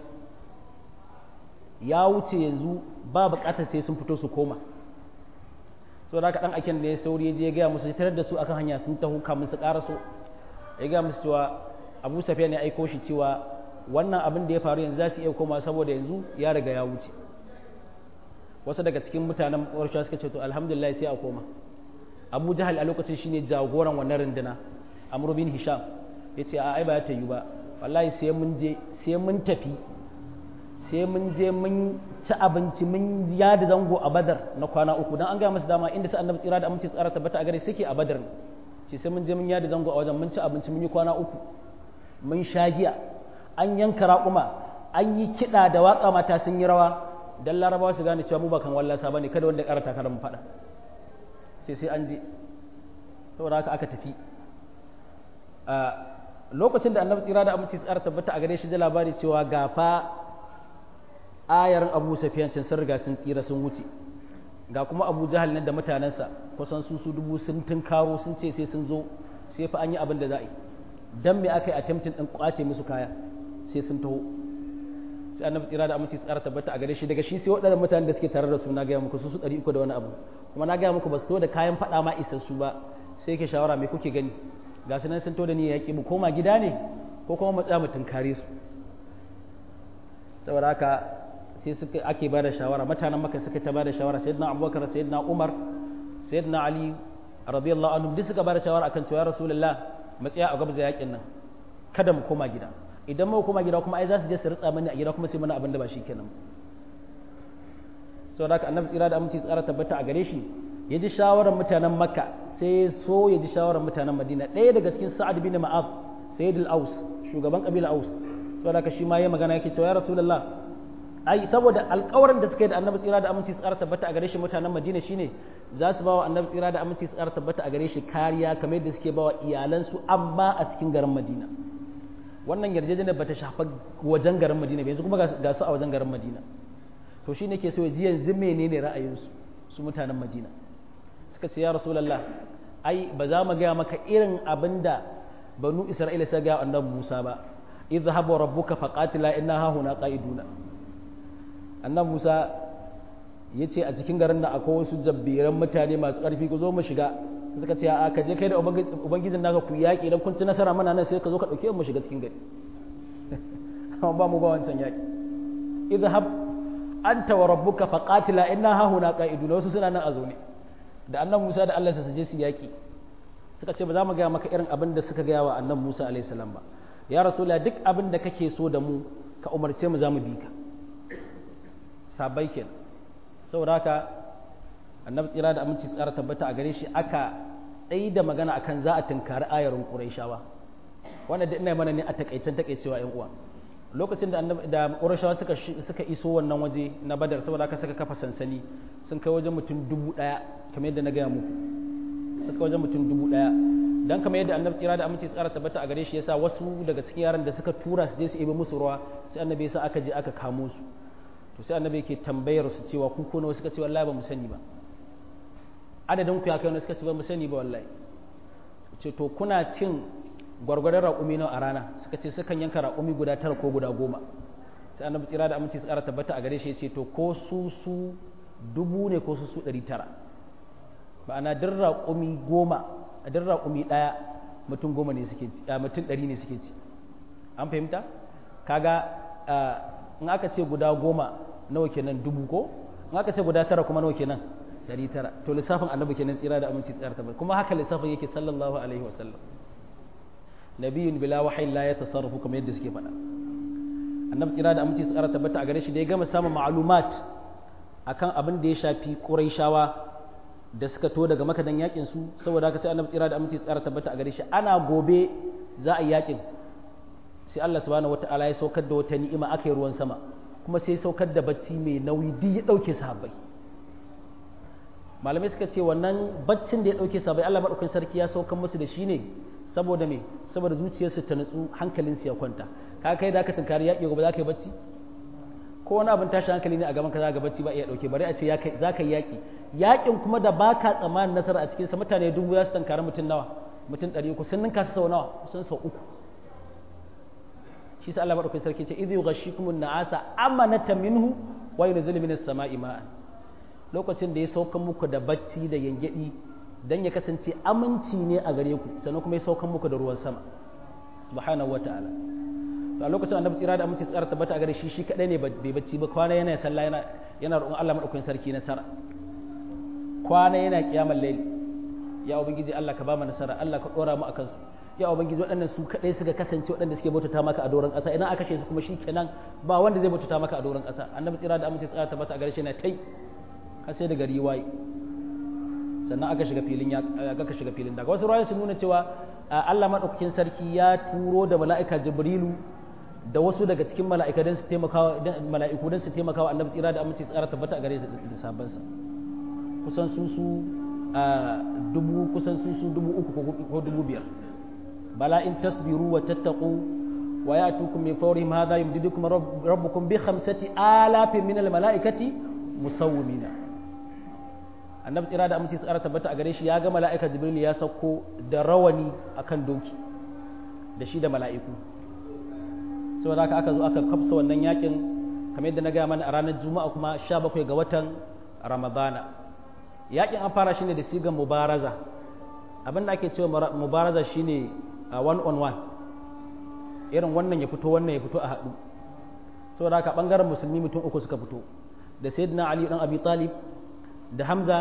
ya wuce yanzu ba buƙatar sai sun fito su koma so da ɗan aiken da ya sauri ya je ya gaya musu tarar da su akan hanya sun taho kamun su ƙara so ya gaya musu cewa abu safiya ne aiko shi cewa wannan abin da ya faru yanzu za su iya koma saboda yanzu ya riga ya wuce wasu daga cikin mutanen ƙwarshe suka ce to alhamdulillah sai a koma abu jahal a lokacin shine jagoran wannan runduna amr bin hisham ya ce a ai ba ta yi ba wallahi sai mun je sai mun tafi sai mun je mun ci abinci mun yada zango a badar na kwana uku don an gaya masu dama inda su annabi tsira da aminci tsara tabbata a gare suke a badar ce sai mun je mun yada zango a wajen mun ci abinci mun yi kwana uku mun sha giya an yanka raƙuma an yi kiɗa da waƙa mata sun yi rawa dan larabawa su gane cewa mu ba kan wallasa bane kada wanda ya karata kada mu faɗa sai sai an je saboda haka aka tafi lokacin da annabi tsira da aminci tsara tabbata a gare shi da labari cewa gafa ayarin abu safiyancin sun riga sun tsira sun wuce ga kuma abu jahal nan da mutanensa kusan su su dubu sun tunkaro sun ce sai sun zo sai fa an yi abin da za a yi dan me aka yi attempting din kwace musu kaya sai sun taho sai annabi tsira da aminci tsara tabbata a gare shi daga shi sai waɗannan mutanen da suke tare da su na gaya muku su su ɗari uku da wani abu kuma na gaya muku ba su to da kayan faɗa ma isassu ba sai ke shawara me kuke gani ga su nan sun to da ni yaƙi mu koma gida ne ko kuma mu tsaya mu tunkare su saboda haka sai suka ake bada shawara mutanen maka suka ta bada shawara sayyidina abubakar sayyidina umar sayyidina ali radiyallahu anhum duk suka bada shawara akan cewa rasulullah matsaya a gabza yakin nan kada mu koma gida idan mu koma gida kuma ai za su je su ritsa mani a gida kuma sai mana abin da ba shi kenan saboda haka annabi tsira da aminci tsara tabbata a gare shi ya ji shawarar mutanen makka sai so ya ji shawarar mutanen madina ɗaya daga cikin sa'ad bin ma'az sayyid al-aus shugaban kabila aus saboda haka shi ma ya magana yake cewa ya rasulullah ai saboda alƙawarin da suka yi da annabi tsira da aminci tsara tabbata a gare shi mutanen madina shine za su bawa annabi tsira da aminci tsara tabbata a gare shi kariya kamar yadda suke bawa iyalansu amma a cikin garin madina wannan yarjejeniyar bata shafa wajen garin madina bai yanzu kuma ga su a wajen garin madina to shi ne ke so ji yanzu menene ra'ayinsu su mutanen madina suka ce ya rasulallah ai ba za mu gaya maka irin abin da banu isra'ila sai ga annabi musa ba idhhab wa rabbuka faqatila inna ha huna qa'iduna annabi musa ya ce a cikin garin nan akwai wasu jabbiran mutane masu ƙarfi ku zo mu shiga suka ce a ka je kai da ubangijin naka ku yaƙi idan kun ci nasara mana nan sai ka zo ka ɗauke mu shiga cikin gari amma ba mu ba wancan yaƙi idhhab anta wa rabbuka faqatila inna ha huna qa'idun wasu suna nan a zaune da annabi Musa da Allah su je su yaƙi suka ce ba za mu ga maka irin abin da suka gaya wa annabi Musa alaihi salam ba ya rasulullah duk abin da kake so da mu ka umarce mu za mu bi ka sabai kenan saboda haka annabi tsira da aminci tsara tabbata a gare shi aka tsayi da magana akan za a tunkari ayarin qurayshawa wannan da ina mana ne a takaicen takaicewa yan uwa lokacin da annabi da qurayshawa suka suka iso wannan waje na badar saboda haka suka kafa sansani sun kai wajen mutum dubu daya kamar yadda na gaya muku suka wajen mutum dubu daya dan kamar yadda annabi tsira da aminci tsara tabbata a gare shi yasa wasu daga cikin yaran da suka tura su je su ibe musu ruwa sai annabi yasa aka je aka kamo su to sai annabi yake tambayar su cewa ku ko nawa suka ce wallahi ba mu sani ba adadin ku ya kai wani suka ce ba mu sani ba wallahi ce to kuna cin gwargwadon raƙumi nawa a rana suka ce sukan yanka raƙumi guda tara ko guda goma sai annabi tsira da aminci tsara tabbata a gare shi ya ce to ko su su dubu ne ko su su ɗari tara ma'ana duk raƙumi goma a duk raƙumi ɗaya mutum goma ne suke ci mutum ɗari ne suke ci an fahimta kaga in aka ce guda goma nawa kenan dubu ko in aka ce guda tara kuma nawa kenan dari tara to lissafin annabi kenan tsira da aminci tsara tabbata kuma haka lissafin yake sallallahu alaihi wasallam nabiyun bila wahayin la ya tasarrufu kamar yadda suke faɗa annabi tsira da aminci tsara tabbata a gare shi da ya gama samun ma'lumat akan abin da ya shafi quraishawa da suka to daga makadan yakin su saboda haka sai annabi tsira da aminci tsara tabbata a gare shi ana gobe za a yi yakin sai Allah subhanahu wata'ala ya saukar da wata ni'ima aka yi ruwan sama kuma sai saukar da bacci mai nauyi duk ya dauke sahabbai malamai suka ce wannan baccin da ya dauke sahabbai Allah madaukakin sarki ya saukar musu da shi ne saboda me saboda zuciyarsu ta nutsu hankalinsu ya kwanta ka kai da ka tunkari yaƙi gobe za ka yi bacci ko wani abin tashi hankali ne a gaban ka za ka bacci ba iya dauke bari a ce za ka yi yaƙi yaƙin kuma da baka tsammanin nasara a cikinsa mutane dubu za su tunkari mutum nawa mutum ɗari uku sun ninka su sau nawa sun sau uku shi sa Allah madaukakin sarki ce idh yughashshikum an-na'asa amanatan minhu wa yunzilu minas sama'i ma'an lokacin da ya saukan muku da bacci da yangedi dan ya kasance aminci ne a gare ku sannan kuma ya saukan muku da ruwan sama subhanahu wata'ala to a lokacin annabi tsira da aminci tsara tabbata a gare shi shi kadai ne bai bacci ba kwana yana sallah yana yana roƙon Allah madaukakin sarki nasara kwana yana kiyamar layl ya ubangiji Allah ka ba mu nasara Allah ka dora mu akan su ya ubangiji waɗannan su kaɗai suka kasance waɗanda suke bautata maka a doron ƙasa idan aka kashe su kuma shi kenan ba wanda zai bautata maka a doron ƙasa annabi tsira da amince tsira tabbata a gare shi na tai har sai da gari waye sannan aka shiga filin ya aka shiga filin daga wasu rayu sun nuna cewa Allah madaukakin sarki ya turo da mala'ika Jibrilu da wasu daga cikin mala'ika don su taimaka mala'iku don su taimaka wa annabi tsira da amince tsira tabbata a gare shi da sabansa kusan su su dubu kusan su su dubu uku ko dubu biyar بلى إن تصبروا وتتقوا ويأتوكم من فورهم هذا يمددكم رب ربكم بخمسة آلاف من الملائكة مسومين annabi tsira da aminci tsara tabbata a gare shi ya ga mala'ika jibril ya sauko da rawani akan doki da shi da mala'iku saboda haka aka zo aka kafsa wannan yakin kamar yadda na gaya mana a ranar juma'a kuma 17 ga watan ramadana yakin an fara shi ne da sigan mubaraza abinda ake cewa mubaraza shine one on one irin wannan ya fito wannan ya fito a haɗu saboda haka ɓangaren musulmi mutum uku suka fito da sayyidina ali dan abi talib da hamza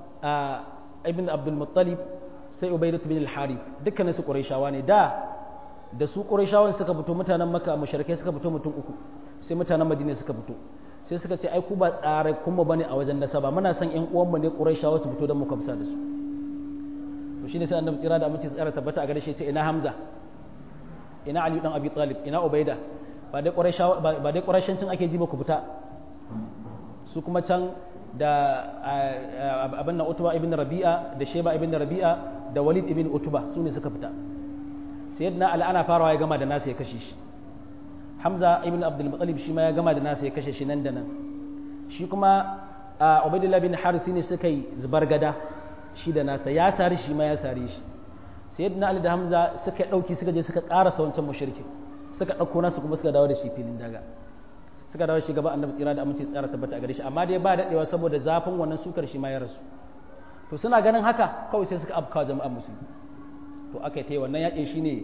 ibn abdul muttalib sai ubaidat bin al-harith dukkanin su qurayshawa ne da da su qurayshawan suka fito mutanen makka mushrikai suka fito mutum uku sai mutanen madina suka fito sai suka ce ai ku ba tsare kuma bane a wajen nasaba muna son ƴan uwan mu ne qurayshawa su fito don mu kamsa da su to shine sai annabi tsira da amince tsara tabbata a gare shi sai ina hamza ina ali dan abi talib ina ubaida ba dai qurayshawa ba dai qurayshancin ake ji ba ku fita su kuma can da abin nan utuba ibn rabi'a da sheba ibn rabi'a da walid ibn utuba su ne suka fita sayyidina ali ana farawa ya gama da nasa ya kashe shi hamza ibn abdul muttalib shi ma ya gama da nasa ya kashe shi nan da nan shi kuma ubaidullah bin harith ne suka yi zubar gada shi da nasa ya sari shi ma ya sari shi sayyidina ali da hamza suka dauki suka je suka karasa wancan mushrikin suka dauko nasu kuma suka dawo da shi filin daga suka dawo shi gaba annabi tsira da aminci tsara tabbata a gare shi amma dai ba daɗewa saboda zafin wannan sukar shi ma ya rasu to suna ganin haka kawai sai suka afkawa jama'ar musulmi to aka yi wannan yaƙin shine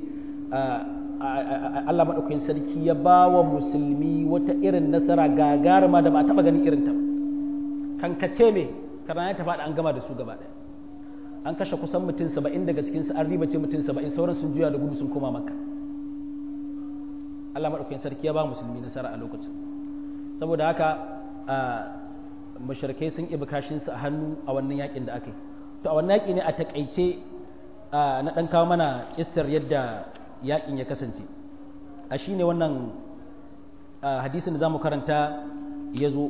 Allah maɗaukakin sarki ya ba wa musulmi wata irin nasara gagaruma da ba a taɓa ganin irin ta kankace me karana ya tafaɗa an gama da su gaba ɗaya an kashe kusan mutum saba'in daga cikinsu an ribace mutum saba'in sauran sun juya da gudu sun koma makka Allah maɗaukakin sarki ya ba musulmi nasara a lokacin saboda haka mashirkai sun ibi kashinsu a hannu a wannan yakin da aka yi to a wannan yaki ne a takaice na ɗan kawo mana kissar yadda yakin ya kasance a shi ne wannan hadisin da za mu karanta ya zo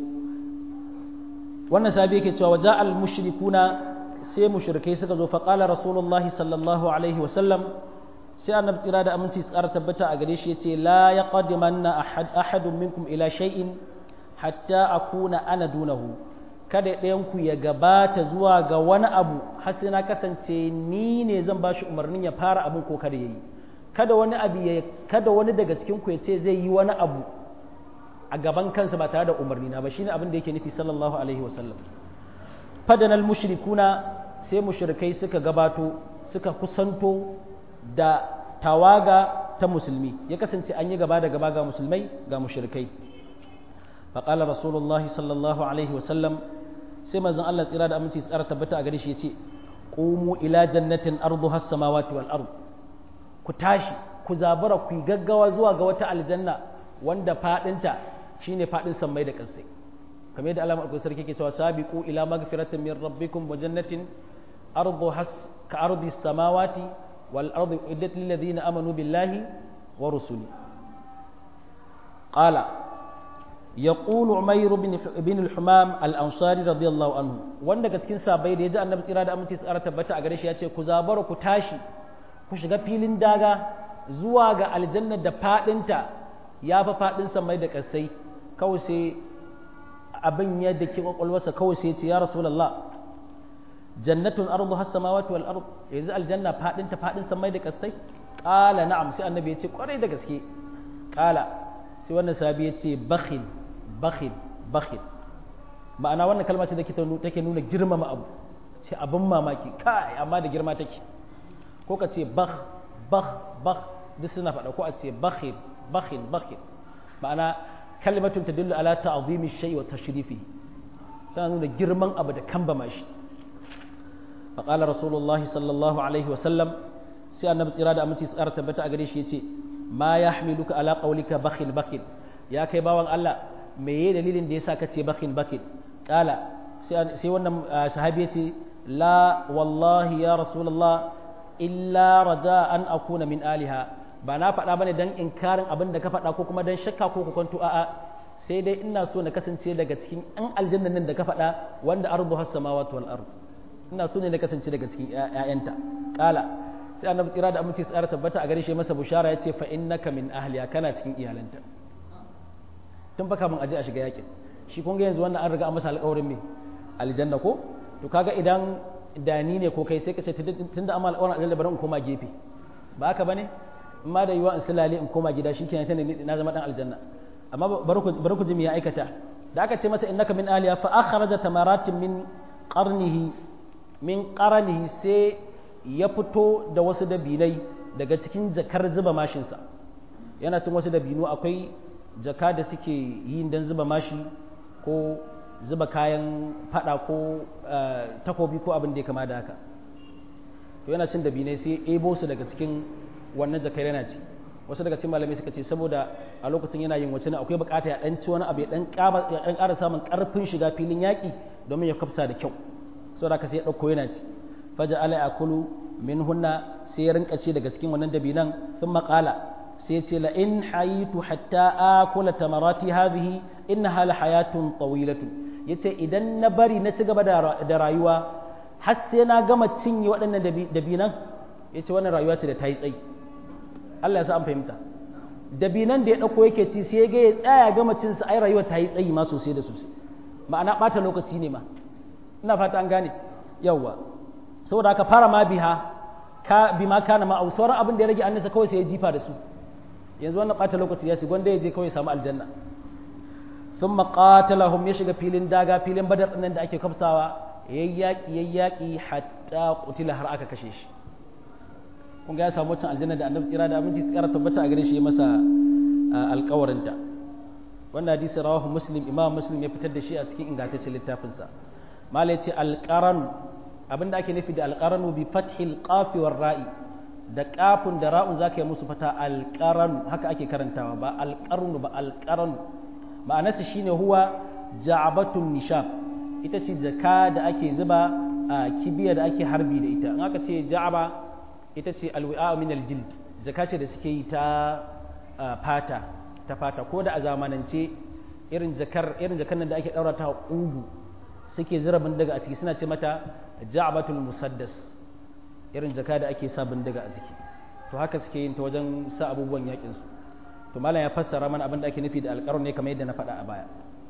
wannan sabi yake cewa waja al mushrikuna sai mushrikai suka zo faƙala rasulullahi sallallahu alaihi wasallam sai annabi tsira da aminci tsara tabbata a gare shi ya ce la ya qadimanna ahadun minkum ila shay'in hatta akuna ana dunahu kada ɗayanku ya gabata zuwa ga wani abu har sai na kasance ni ne zan ba shi umarnin ya fara abin ko kada ya yi kada wani abu ya kada wani daga cikin ku ya ce zai yi wani abu a gaban kansa ba tare da umarni na ba shine abin da yake nufi sallallahu alaihi wasallam fadanal mushrikuna sai mushrikai suka gabato suka kusanto da tawaga ta musulmi ya kasance an yi gaba da gaba ga musulmai ga mushrikai فقال رسول الله صلى الله عليه وسلم سيما زن الله تيرا da aminci tsara tabbata a gare shi yace qumu ila jannatin arduha as-samawati wal ard ku tashi ku zabura ku gaggawa zuwa ga wata aljanna wanda fadinta shine fadin sammai da kasai kamar yadda Allah madaukakin sarki yake cewa sabiqu ila magfiratin min rabbikum wa jannatin arduha ka ardi as-samawati wal ardi uddat lil ladina amanu billahi wa rusuli qala يقول عمير بن بن الحمام الانصاري رضي الله عنه wanda daga cikin sabai da yaji annabi tsira da aminci tsara tabbata a gare shi yace ku zabara ku tashi ku shiga filin daga zuwa ga aljanna da fadinta ya fa fadin samai da kasai kawai sai abin ya dake kwakwalwarsa kawai sai ce ya rasulullah jannatun ardu has samawati wal ard yanzu aljanna fadinta fadin samai da kasai qala na'am sai annabi yace kwarai da gaske qala sai wannan sahabi yace bakhil bakhil bakhil ma'ana wannan kalma ce da take nuna girmama abu ce abin mamaki kai amma da girma take ko ka ce bakh bakh bakh duk suna faɗa ko a ce bakhil bakhil bakhil ma'ana kalimatun tadullu ala ta'zimi shay wa tashrifi tana nuna girman abu da kambama shi فقال رسول الله صلى الله عليه وسلم سي النبي tsira da aminci tsara tabbata a gare shi yace ma yahmiluka ala qawlika bakhil bakhil ya kai bawan Allah me ye dalilin da yasa kace bakhil bakhil kala sai wannan sahabi yace la wallahi ya rasulullah illa raja an akuna min aliha ba na faɗa bane dan inkarin abin da ka faɗa ko kuma dan shakka ko ku kwanto a'a sai dai ina so na kasance daga cikin an aljannan nan da ka faɗa wanda ardu has samawati wal ard ina so ne na kasance daga cikin ƴaƴanta kala sai annabi tsira da aminci tsara tabbata a gare shi masa bushara ya ce fa innaka min ahliya kana cikin iyalanta tun baka mun aje a shiga yakin shi kun ga yanzu wannan an riga an masa alƙawarin me aljanna ko to kaga idan dani ne ko kai sai ka ce tunda amma alƙawarin aljanna bari in koma gefe ba haka bane in ma da yiwa in sulale in koma gida shikenan tana na zama dan aljanna amma bari ku ji me ya aikata da aka ce masa innaka min aliya fa akhraja tamaratin min qarnihi min qarnihi sai ya fito da wasu dabinai daga cikin jakar zuba mashinsa yana cin wasu dabino akwai jaka da suke yin dan zuba mashi ko zuba kayan fada ko takobi ko abin da ya kama da haka to yana cin dabinai sai ebo su daga cikin wannan jakar yana ci wasu daga cikin malamai suka ce saboda a lokacin yana yin wacce akwai bukata ya dan ci wani abu ya dan ƙara samun ƙarfin shiga filin yaƙi domin ya kafsa da kyau saboda haka sai ya ɗauko yana ci faja ala yakulu min hunna sai ya rinka ci daga cikin wannan dabinan sun maƙala sai ya ce la in hayitu hatta akula tamarati hadhihi innaha la hayatun tawilatun yace idan na bari na ci gaba da rayuwa har sai na gama cinye waɗannan dabinan yace wannan rayuwa ce da ta yi tsayi Allah ya sa an fahimta dabinan da ya ɗauko yake ci sai ga ya tsaya gama cin sa ai rayuwar ta yi tsayi ma sosai da sosai ma'ana ɓata lokaci ne ma ina fata an gane yawwa saboda haka fara ma biha ka bi ma kana ma sauran abin da ya rage annasa kawai sai ya jifa da su yanzu wannan ɓata lokaci ya gwanda ya je kawai ya samu aljanna sun maƙatalahum ya shiga filin daga filin badar ɗinnan da ake kafsawa yayyaki yayyaki hatta kutila har aka kashe shi kun ga ya samu wancan aljanna da annabi tsira da aminci tsara tabbata a gare shi ya masa alƙawarinta wannan hadisi rawahu muslim imam muslim ya fitar da shi a cikin ingantaccen littafinsa malai ce alƙaran abinda ake nufi da alƙaranu bi fathil qafi war ra'i da kafin da ra'un zaka yi musu fata alƙaranu haka ake karantawa ba alƙarnu ba alƙaranu ma'anarsa shine huwa ja'abatun nishab ita ce jaka da ake zuba a kibiya da ake harbi da ita in aka ce ja'aba ita ce alwi'a min aljild jaka ce da suke yi ta fata ta fata ko da a zamanance irin jakar irin jakar nan da ake daura ta ugu suke zira bindiga a ciki suna ce mata ja'batul musaddas irin jaka da ake sa bindiga a ciki to haka suke yin ta wajen sa abubuwan yakin su to malam ya fassara mana abin da ake nufi da alƙarun ne kamar yadda na faɗa a baya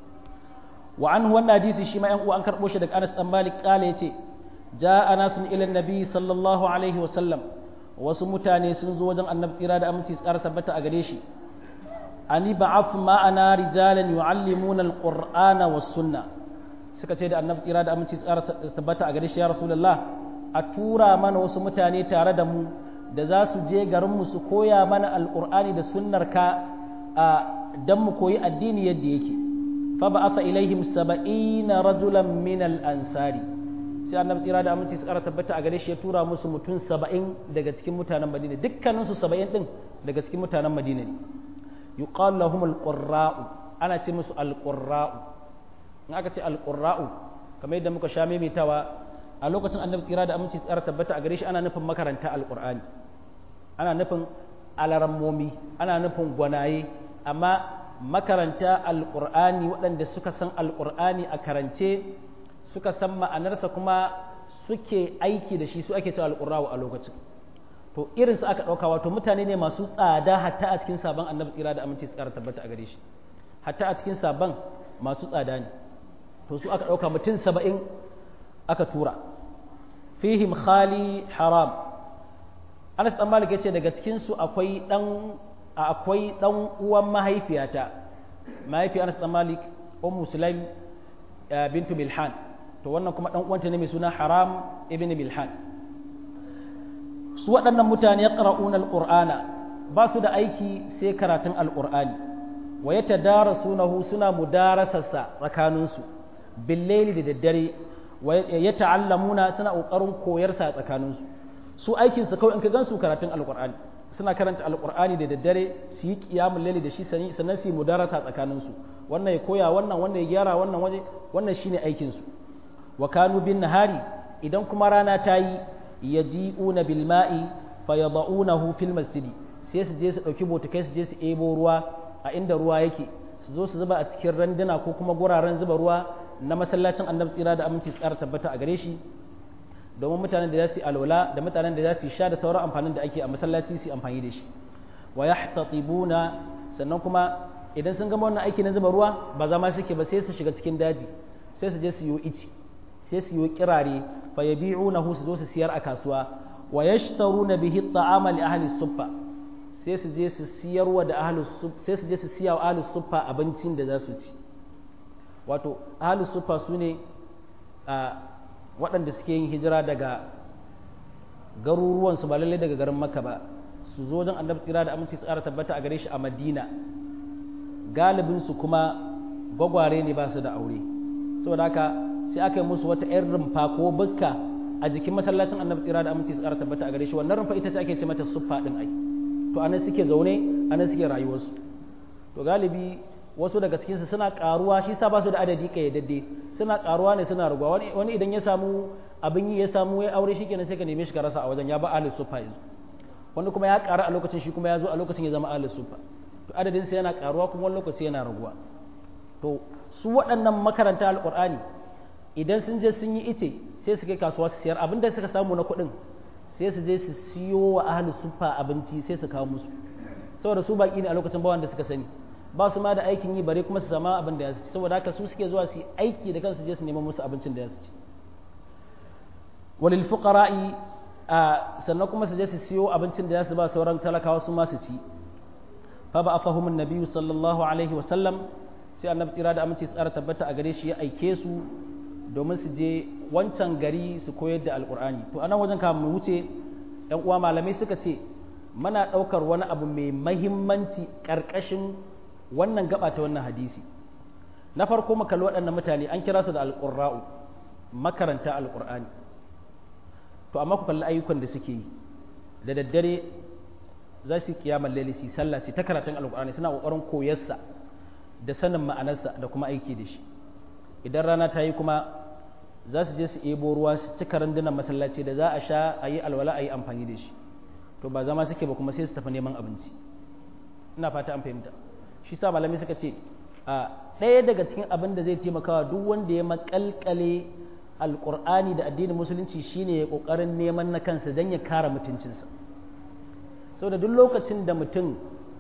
wa an wannan hadisi shi ma yan uwa an karɓo shi daga Anas dan Malik kale yace ja'a nasun ila nabi sallallahu alaihi wa sallam wasu mutane sun zo wajen annabi tsira da aminci tsara tabbata a gare shi ani ba'ath ma'ana rijalan yu'allimuna alqur'ana was sunna suka ce da annabi tsira da aminci tsara tabbata a gare shi ya rasulullah a tura mana wasu mutane tare da mu da za su je garin mu su koya mana alqur'ani da sunnar ka dan mu koyi addini yadda yake fa ba'atha ilaihim 70 rajulan min al-ansari sai annabi tsira da aminci tsara tabbata a gare shi ya tura musu mutum 70 daga cikin mutanen Madina dukkaninsu 70 din daga cikin mutanen Madina ne yuqal lahum alqurra'u ana ce musu alqurra'u in aka ce alqurra'u kamar yadda muka sha maimaitawa a lokacin annabi tsira da aminci tsara tabbata a gare shi ana nufin makaranta alqur'ani ana nufin alarammomi ana nufin gwanaye amma makaranta alqur'ani waɗanda suka san alqur'ani a karance suka san ma'anarsa kuma suke aiki da shi su ake cewa alqurra'u a lokacin to irin su aka ɗauka wato mutane ne masu tsada hatta a cikin sabon annabi tsira da aminci tsara tabbata a gare shi hatta a cikin sabon masu tsada ne to su aka ɗauka mutum saba'in aka tura fihim khali haram anas dan malik yace daga cikin su akwai dan akwai dan uwan mahaifiyata mahaifi anas dan malik ummu sulaim bintu milhan to wannan kuma dan uwanta ne mai suna haram ibn milhan su waɗannan mutane ƙara'un alƙur'ana ba su da aiki sai karatun alƙur'ani wa ya tadarasunahu suna mudarasarsa tsakaninsu billaili da daddare wa ya ta'allamuna suna ƙoƙarin koyarsa a tsakaninsu su aikinsu kawai in ka gansu karatun alƙur'ani suna karanta alƙur'ani da daddare su yi ƙiyamun laili da shi sannan su yi mudarasa a tsakaninsu wannan ya koya wannan wannan ya gyara wannan waje wannan shine aikinsu wa kanu bin nahari idan kuma rana ta yi yaji'una bil ma'i fayada'unahu fil masjid sai su je su dauki botukai su je su ebo ruwa a inda ruwa yake su zo su zuba a cikin randuna ko kuma guraren zuba ruwa na masallacin annabi tsira da aminci tsara tabbata a gare shi domin mutanen da za su yi alwala da mutanen da za su sha da sauran amfanin da ake a masallaci su amfani da shi wa yahtatibuna sannan kuma idan sun gama wannan aiki na zuba ruwa ba zama suke ba sai su shiga cikin daji sai su je su yi ici sai su yi kirare fa yabi'unahu su zo su siyar a kasuwa wa yashtaruna bihi at'ama li ahli suffa sai su je su siyarwa da ahli sai su je su siya wa ahli suffa abincin da za su ci wato ahli suffa sune a waɗanda suke yin hijira daga garuruwan su ba lalle daga garin Makka ba su zo wajen Annabi tsira da aminci tsara tabbata a gare shi a Madina galibin su kuma gwagware ne ba su da aure saboda haka sai aka yi musu wata 'yan rumfa ko bukka a jikin masallacin annabi tsira da aminci su ƙara tabbata a gare shi wannan rumfa ita ce ake ce mata suffa ɗin ai to anan suke zaune anan suke rayuwarsu to galibi wasu daga cikinsu suna ƙaruwa shi sa ba su da adadi ƙayyadadde suna ƙaruwa ne suna raguwa wani idan ya samu abin yi ya samu ya aure shi kenan sai ka neme shi ka rasa a wajen ya ba ahlus suffa yanzu wani kuma ya ƙara a lokacin shi kuma ya zo a lokacin ya zama ahlus suffa to adadin sa yana ƙaruwa kuma wani lokaci yana raguwa to su waɗannan makaranta alƙur'ani idan sun je sun yi ice sai su kai kasuwa su siyar abinda suka samu na kuɗin sai su je su siyo wa ahli sufa abinci sai su kawo musu saboda su baki ne a lokacin bawan da suka sani ba su ma da aikin yi bare kuma su sama abin da ya ci saboda haka su suke zuwa su yi aiki da kansu je su neman musu abincin da ya ci walil fuqara'i sannan kuma su je su siyo abincin da ya su ba sauran talakawa su ma su ci fa ba afahumun nabiyyu sallallahu alaihi wa sallam sai annabi tsira da aminci tsara tabbata a gare shi ya aike su domin su je wancan gari su koyar da alkur'ani to anan wajen kafin mu wuce yan uwa malamai suka ce muna ɗaukar wani abu mai mahimmanci ƙarƙashin wannan gaba ta wannan hadisi na farko mu kalli waɗannan mutane an kira su da alƙurra'u makaranta alƙur'ani to amma ku kalli ayyukan da suke yi da daddare za su yi kiyamar laili su sallah su ta karatun alƙur'ani suna ƙoƙarin koyarsa da sanin ma'anarsa da kuma aiki da shi idan rana ta yi kuma za su je su ebo ruwa su cika randunan masallaci da za a sha a yi alwala a yi amfani da shi to ba zama suke ba kuma sai su tafi neman abinci ina fata an fahimta shi sa malami suka ce a ɗaya daga cikin abin da zai taimakawa duk wanda ya makalkale alƙur'ani da addinin musulunci shine ya ƙoƙarin neman na kansa don ya kare mutuncinsa saboda duk lokacin da mutum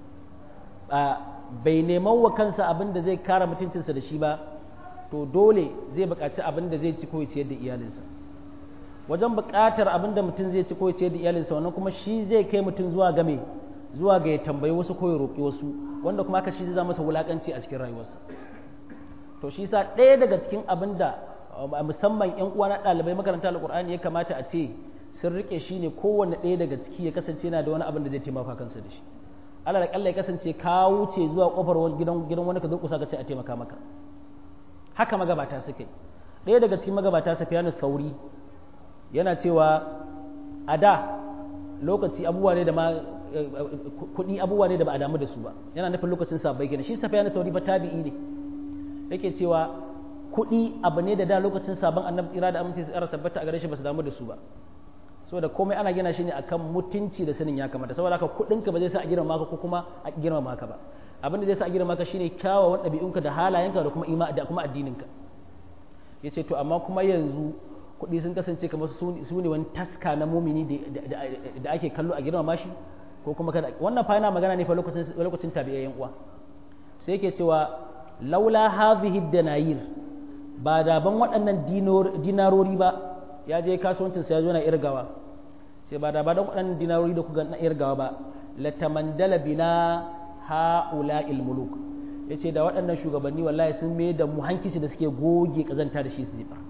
bai neman wa kansa abin da zai kare mutuncinsa da shi ba to dole zai buƙaci abin da zai ci ko ciyar da iyalinsa wajen buƙatar abin da mutum zai ci ko ciyar da iyalinsa wannan kuma shi zai kai mutum zuwa game zuwa ga ya tambayi wasu ko ya roƙi wasu wanda kuma haka shi zai masa wulaƙanci a cikin rayuwarsa to shi sa ɗaya daga cikin abin da musamman ƴan uwa na ɗalibai makaranta alƙur'ani ya kamata a ce sun riƙe shi ne kowanne ɗaya daga ciki ya kasance yana da wani abin da zai taimaka kansa da shi alal akalla ya kasance ka wuce zuwa kofar gidan gidan wani ka durƙusa ka ce a taimaka maka haka magabata suke ɗaya daga cikin magabata safiyanu sauri yana cewa a da lokaci abubuwa ne da ma kuɗi abubuwa ne da ba a damu da su ba yana nufin lokacin sabbai kenan shi safiyanu sauri ba tabi'i ne yake cewa kuɗi abu ne da da lokacin sabon annabi tsira da aminci su tabbata a gare shi ba su damu da su ba saboda komai ana gina shi ne akan mutunci da sanin ya kamata saboda haka kuɗinka ba zai sa a girma maka ko kuma a girma maka ba abin da zai sa a girma maka shine kyawawan ɗabi'unka da halayenka da kuma ima da kuma addininka yace to amma kuma yanzu kuɗi sun kasance kamar su ne wani taska na mumini da ake kallo a girma mashi ko kuma kada wannan fa yana magana ne fa lokacin lokacin tabi'ayyan uwa sai yake cewa laula hadhihi danayir ba da ban waɗannan dinarori ba ya je kasuwancin sa ya zo na irgawa sai ba da ba don waɗannan dinarori da kuka na irgawa ba latamandala bina ha'ula muluk ya ce da waɗannan shugabanni wallahi sun mai da mu hankici da suke goge ƙazanta da shi su zifa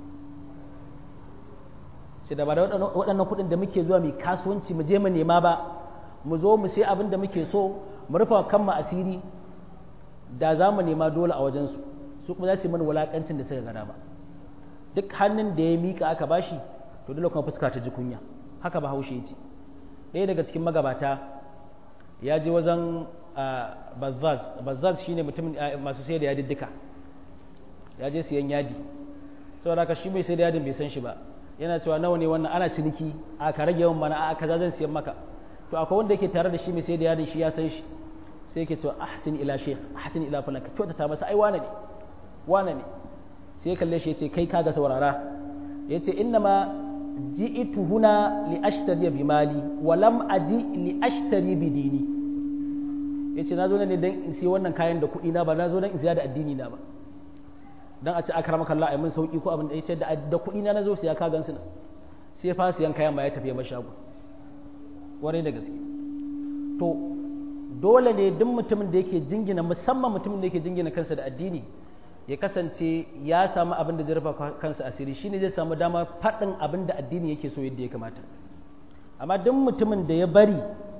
sai da ba da waɗannan kuɗin da muke zuwa mai kasuwanci mu je mu nema ba mu zo mu sai abin da muke so mu rufa kan mu asiri da za mu nema dole a wajensu su kuma za su yi mana wulaƙancin da suka gada ba duk hannun da ya mika aka bashi to dole kuma fuska ta ji kunya haka ba haushe ya ce ɗaya daga cikin magabata ya je wajen bazzaz bazzaz shine mutum masu sai da yadi duka ya je siyan yadi saboda haka shi mai sai da yadin bai san shi ba yana cewa nawa ne wannan ana ciniki a ka rage yawan mana a kaza zan siyan maka to akwai wanda yake tare da shi mai sai da yadin shi ya san shi sai yake cewa ahsin ila sheikh ahsin ila fulan ka kyautata masa ai wane ne wane ne sai kalle shi yace kai kaga saurara yace inna ma ji'tu huna li ashtari bi mali wa lam aji li ashtari bi dini yace nazo ne dan in siya wannan kayan da kuɗi na ba nazo dan in siya da addini na ba dan a ce aka ramaka Allah ai mun sauki ko abin da yace da da kuɗi na nazo siya ka gansu na sai ya fasa yan kayan ma ya tafi ya shago warai da gaske to dole ne duk mutumin da yake jingina musamman mutumin da yake jingina kansa da addini ya kasance ya samu abin da zai rufa kansa asiri shine zai samu dama faɗin abin da addini yake so yadda ya kamata amma duk mutumin da ya bari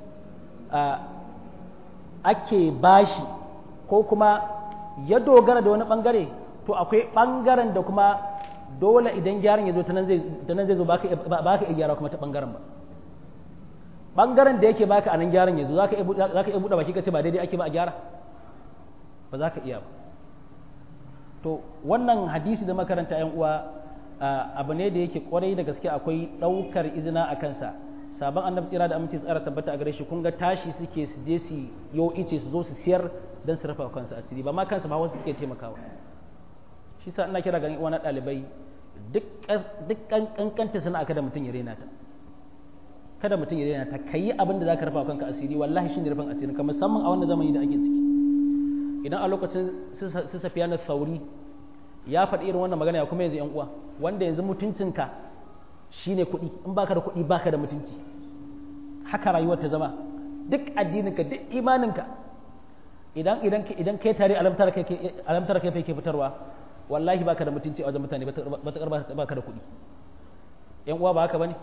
ake bashi ko kuma ya dogara da wani bangare to akwai bangaren da kuma dole idan gyaran ya zo ta nan zai zo ba ka iya gyara kuma ta bangaren ba bangaren da yake baka a nan gyaran ya zo za ka iya buɗe baki ka ce ba daidai ake ba a gyara ba za ka iya ba to wannan hadisi da makaranta yan uwa abu ne da yake kwarai da gaske akwai ɗaukar izina a kansa sabon annabi tsira da aminci tsara tabbata a gare shi kun ga tashi suke su je su yo ice su zo su siyar don su rafa kansu asiri ba ma kansu ba wasu suke taimakawa shi sa ina kira ganin wani ɗalibai duk kankanta sana'a kada mutum ya rena ta kada mutum ya rena ta kayi abin da zaka rafa kanka asiri wallahi shine rufin asiri ka musamman a wannan zamani da ake ciki idan a lokacin su safiya na sauri ya faɗi irin wannan magana ya kuma yanzu yan uwa wanda yanzu mutuncinka shine kuɗi in baka da kuɗi baka da mutunci haka rayuwar ta zama duk addininka duk imaninka idan idan idan kai tare alamtar kai alamtar kai ke fitarwa wallahi baka da mutunci a wajen mutane ba baka da kuɗi yan uwa ba haka bane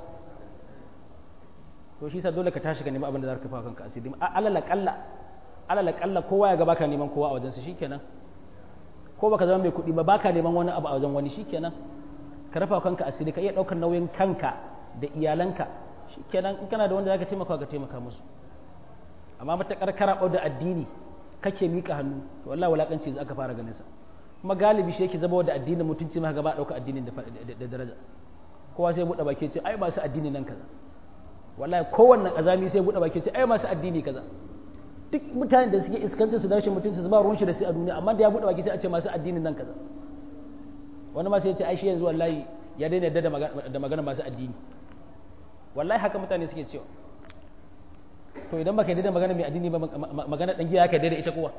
to shi sa dole ka tashi ka nemi abin da zaka kafa kanka asiri alala kalla alala kalla kowa ya ga baka neman kowa a wajen sa shikenan ko baka zama mai kuɗi ba baka neman wani abu a wajen wani shikenan ka rafa kanka asiri ka iya ɗaukar nauyin kanka da iyalanka shikenan in kana da wanda zaka taimaka ka taimaka musu amma matakar karaɓo da addini kake mika hannu to wallahi wulakanci za ka fara ganin sa kuma galibi shi yake zama da addinin mutunci ma gaba ɗauka addinin da daraja kowa sai buɗe baki ce ai masu addini nan kaza wallahi kowanne azami sai buɗe baki ce ai masu addini kaza duk mutanen da suke iskancin su da rashin mutunci su ba ruwan shi da su a duniya amma da ya buɗe baki sai a ce masu addinin nan kaza wani ma sai ya ce ai shi yanzu wallahi ya daina yadda da magana masu addini wallahi haka mutane suke cewa to idan baka yadda da magana mai addini ba magana dan giya ka yadda da ita kowa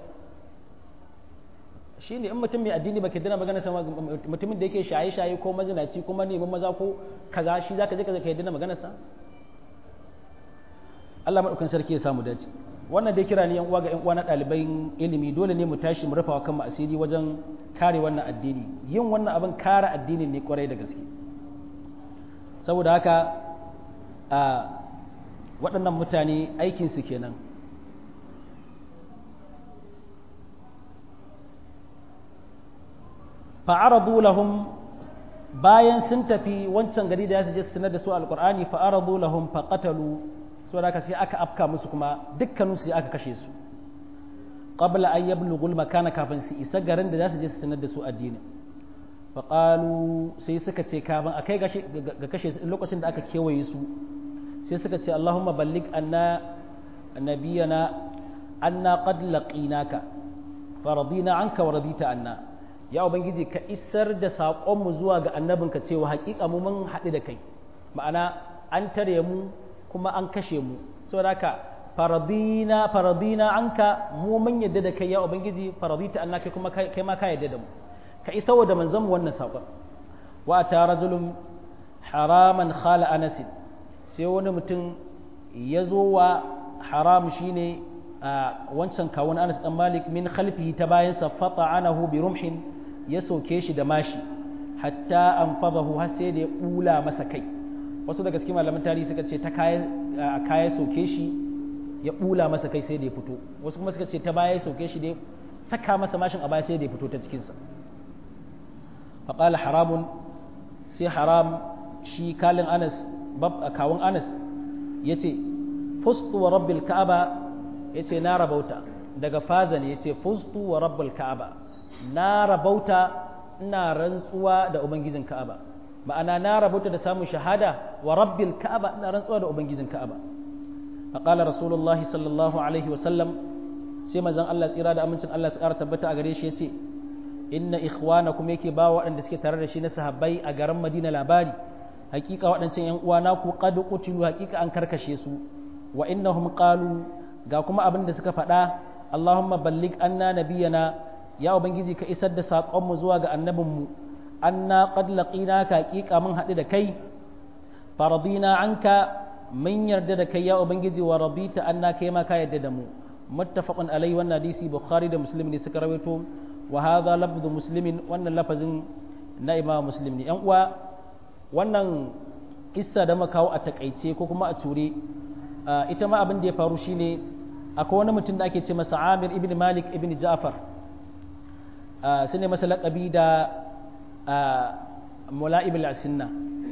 shine in mutum mai addini baka yadda da magana sama mutumin da yake shaye shaye ko mazinaci kuma neman maza ko kaza shi zaka je ka yadda da magana sa Allah madaukan sarki ya samu dace wannan dai kira ne yan uwa ga yan uwa na ɗaliban ilimi dole ne mu tashi mu rufa wa kanmu asiri wajen kare wannan addini yin wannan abin kare addini ne kwarai da gaske saboda haka a waɗannan mutane aikinsu kenan fa'aradu lahum bayan sun tafi wancan gari da ya su je su sanar da su alƙur'ani fa'aradu lahum faqatalu saboda haka sai aka afka musu kuma dukkanin su aka kashe su qabla an yablughu makana kafin su isa garin da za su je su sanar da su addini faqalu sai suka ce kafin akai ga kashe su lokacin da aka kewaye su sai suka ce Allahumma ballig anna nabiyana anna qad laqinaka faradina anka wa radita anna ya ubangiji ka isar da saƙon mu zuwa ga annabinka cewa haƙiƙa mu mun haɗu da kai ma'ana an tare mu kuma an kashe mu saboda haka faradina faradina anka mu mun yadda da kai ya ubangiji faradita anna kai kuma kai ma ka yadda da mu ka isa wa da manzon mu wannan saƙon wa ta rajulun haraman khala anasin sai wani mutum ya zo wa haram shine a wancan kawun anas dan malik min khalfihi ta bayansa fata'anahu bi rumhin ya soke shi da mashi hatta an fadahu har sai da ya bula masa kai wasu daga cikin malaman tarihi suka ce ta kaya a kaya soke shi ya bula masa kai sai da ya fito wasu kuma suka ce ta baya ya soke shi da ya saka masa mashin a baya sai da ya fito ta cikinsa faqala haramun sai haram shi kalin anas kawun anas ya ce fustu wa rabbil ka'aba ya ce na rabauta daga faza ne ya ce fustu wa rabbil ka'aba na rabauta ina rantsuwa da ubangijin ka'aba ma'ana na rabauta da samun shahada wa rabbil ka'aba ina rantsuwa da ubangijin ka'aba faqala rasulullahi sallallahu alaihi wasallam sai manzon Allah tsira da amincin Allah su ƙara tabbata a gare shi ya ce inna ikhwanakum yake ba waɗanda suke tare da shi na sahabbai a garin Madina labari hakika waɗancan ‘yan uwana ku qad qutilu hakika an karkashe su wa innahum qalu ga kuma abin da suka faɗa Allahumma ballig anna nabiyana ya ubangiji ka isar da saƙonmu zuwa ga annabinmu anna qad laqina ka haƙiƙa mun haɗu da kai faradina anka mun yarda da kai ya ubangiji wa radita anna kai ma ka yarda da mu muttafaqun alai wannan hadisi bukhari da muslim ne suka rawaito wa hadha lafzu muslimin wannan lafazin na imam muslim ne yan uwa wannan kissa da muka kawo a takaice ko kuma a ture ita ma abin da ya faru shine akwai wani mutum da ake ce masa Amir ibn Malik ibn Ja'far su ne masa laƙabi da Mula'ib al-Asinna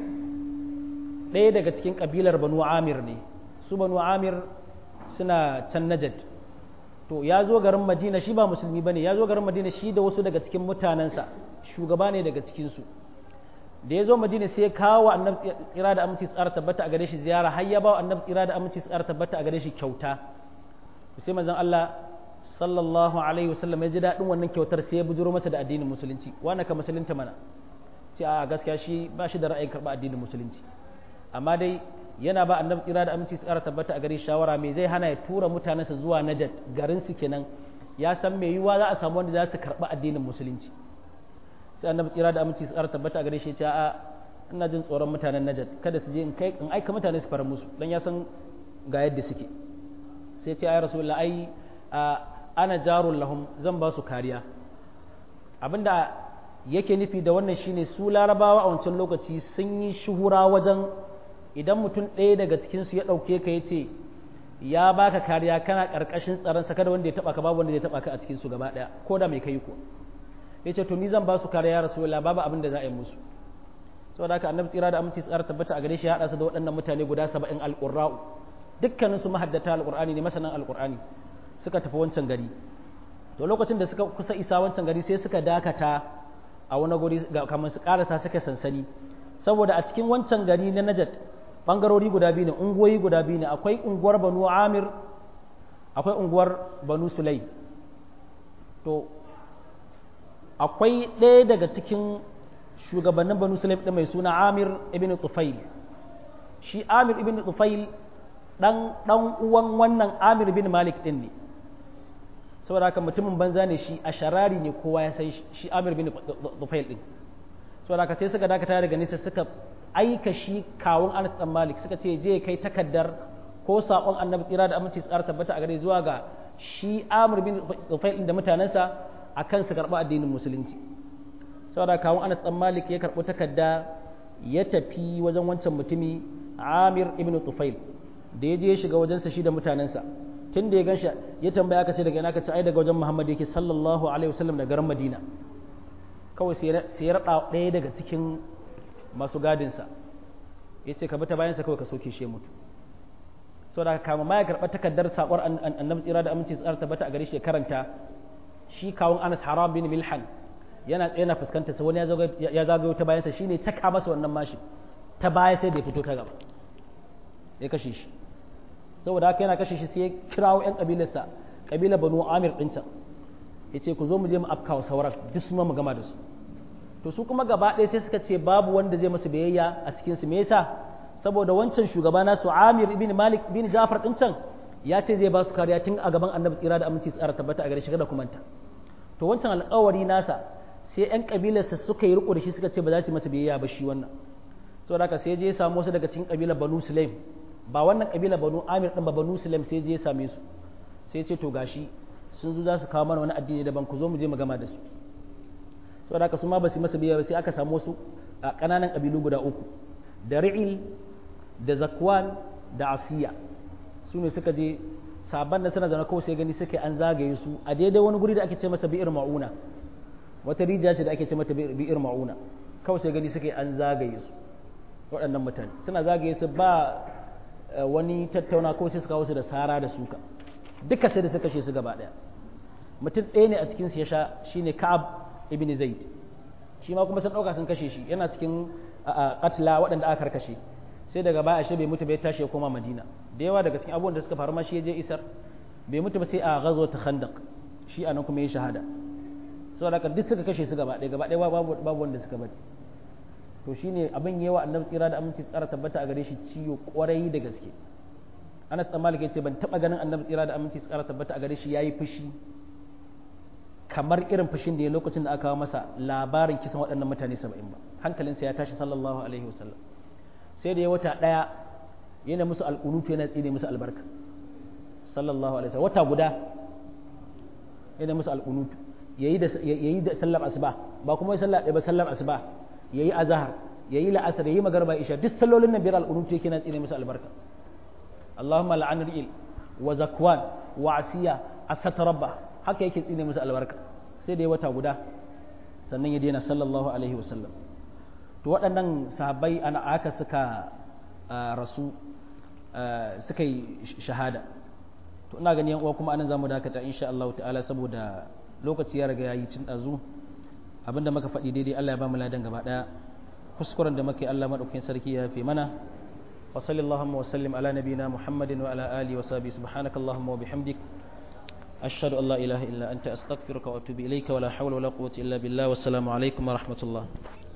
ɗaya daga cikin ƙabilar Banu Amir ne su Banu Amir suna can Najd to ya zo garin Madina shi ba musulmi bane ya zo garin Madina shi da wasu daga cikin mutanensa shugaba ne daga cikinsu da ya zo Madina sai ya kawo annabi tsira da aminci tsara tabbata a gare shi ziyara har ya ba annabi tsira da aminci tsara tabbata a gare shi kyauta sai manzon Allah sallallahu alaihi wasallam ya ji daɗin wannan kyautar sai ya bujuro masa da addinin musulunci wani ka musulunta mana ce a gaskiya shi ba shi da ra'ayin karɓa addinin musulunci amma dai yana ba annabi tsira da aminci tsara tabbata a gare shawara me zai hana ya tura mutanensa zuwa najat garin su kenan ya san me yiwuwa za a samu wanda za su karɓi addinin musulunci sai annabi tsira da aminci tsara tabbata a gare shi ya ce a ina jin tsoron mutanen najat kada su je in kai in aika mutane su fara musu dan ya san ga yadda suke sai ce ya rasu ai ana jarun lahum zan ba su kariya abinda yake nufi da wannan shine su larabawa a wancan lokaci sun yi shuhura wajen idan mutum ɗaya daga cikinsu ya ɗauke ka ya ce ya baka kariya kana ƙarƙashin tsaronsa kada wanda ya taɓa ka babu wanda ya taɓa ka a cikinsu gaba ɗaya ko da mai kai ko ya ce to ni zan ba su kariya ya rasu babu abin da za a yi musu saboda haka annabi tsira da aminci tsara tabbata a gare shi ya haɗa su da waɗannan mutane guda saba'in alƙurra'u dukkanin su mahaddata alqur'ani ne masanan alqur'ani suka tafi wancan gari to lokacin da suka kusa isa wancan gari sai suka dakata a wani guri kamar su karasa suka sansani saboda a cikin wancan gari na Najat bangarori guda biyu ne unguwoyi guda biyu ne akwai unguwar Banu Amir akwai unguwar Banu Sulai to akwai ɗaya daga cikin shugabannin Banu Sulaim ɗin mai suna Amir ibn Tufail shi Amir ibn Tufail dan dan uwan wannan Amir bin Malik din ne saboda haka mutumin banza ne shi a sharari ne kowa ya san shi Amir bin Tufail din saboda haka sai suka dakata daga nisa suka aika shi kawun Anas dan Malik suka ce je kai takaddar ko sakon Annabi tsira da aminci tsara tabbata a gare zuwa ga shi Amir bin Tufail din da mutanansa akan su karɓi addinin musulunci saboda kawun Anas dan Malik ya karɓi takadda ya tafi wajen wancan mutumi Amir ibn Tufail da ya je ya shiga wajensa shi da mutanensa tun da ya ganshi ya tambaya aka ce daga ina ka ce ai daga wajen Muhammad yake sallallahu alaihi wasallam da garin Madina kawai sai ya rada ɗaya daga cikin masu gadinsa ya ce ka bi ta bayansa kawai ka soke shi mutu saboda kama ma ya karɓa takardar saƙon annabi tsira da aminci tsara tabbata a gare shi ya karanta shi kawun Anas Haram bin Milhan yana tsaye na fuskanta sa wani ya zagayo ta bayansa shine caka masa wannan mashi ta baya sai da ya fito ta gaba ya kashe shi saboda haka yana kashe shi sai ya kirawo 'yan ƙabilarsa ƙabilar banu amir ɗin can ya ce ku zo mu je mu afkawa sauran duk su mu gama da su to su kuma gaba ɗaya sai suka ce babu wanda zai masu biyayya a cikin su me yasa saboda wancan shugaba nasu amir ibn malik ibn jafar ɗin can ya ce zai ba su kariya tun a gaban annabi tsira da aminci tsara tabbata a gare shi kada kumanta to wancan alƙawari nasa sai 'yan ƙabilarsa suka yi riko da shi suka ce ba za su masa biyayya ba shi wannan saboda haka sai je ya samu wasu daga cikin ƙabilar banu sulaim ba wannan kabila banu amir din ba banu sulaim sai je ya same su sai ce to gashi sun zo za su kawo mana wani addini daban ku zo mu je mu gama da su saboda haka su ma ba su masa biya sai aka samu wasu a kananan kabilu guda uku da ri'il da zakwan da asiya su ne suka je sabon da suna zana kawai sai gani suke an zagaye su a daidai wani guri da ake ce masa bi'ir ma'una wata rijiya ce da ake ce mata bi'ir ma'una kawai sai gani suke an zagaye su waɗannan mutane suna zagaye su ba wani tattauna ko sai su kawo su da sara da suka duka sai da suka kashe su gaba daya mutum ɗaya ne a cikin su ya sha shine Ka'ab ibn Zaid shi ma kuma sun dauka sun kashe shi yana cikin qatla waɗanda aka karkashe sai daga baya ashe bai mutu bai tashi ya koma Madina da yawa daga cikin abubuwan da suka faru ma shi ya je isar bai mutu ba sai a ghazwat Khandaq shi anan kuma ya shahada saboda haka duk suka kashe su gaba ɗaya gaba ɗaya babu babu wanda suka bari to shine abin yawa annabi tsira da aminci tsara tabbata a gare shi ciwo kwarai da gaske Anas dan Malik yace ban taba ganin annabi tsira da aminci tsara tabbata a gare shi yayi fushi kamar irin fushin da ya lokacin da aka kawo masa labarin kisan waɗannan mutane saba'in ba hankalinsa ya tashi sallallahu alaihi wasallam sai da ya wata ɗaya yana musu alƙunutu yana tsine musu albarka sallallahu alaihi wasallam wata guda yana musu alƙunutu yayi da yayi da sallar asuba ba kuma ya sallar ɗaya ba sallar asuba yayi azhar yayi la'asar yayi magarba isha duk sallolin nan biyar alƙunutu yake yana tsine musu albarka Allahumma la'an ri'il wa zakwan wa asiya asata rabba haka yake tsine musu albarka sai da ya wata guda sannan ya daina sallallahu alaihi wasallam to waɗannan sahabbai ana aka suka rasu suka yi shahada to ina gani yan uwa kuma anan zamu dakata insha Allah ta'ala saboda lokaci ya riga yayi cin dazu abinda muka faɗi daidai Allah ya ba mu ladan gaba daya kuskuren da muke Allah madaukakin sarki ya fi mana wa sallallahu wa sallim ala nabiyina muhammadin wa ala alihi wa sahbihi subhanakallahumma wa bihamdik ashhadu an la ilaha illa anta astaghfiruka wa atubu ilayka wa la hawla wa la quwwata illa billah wassalamu alaikum wa rahmatullah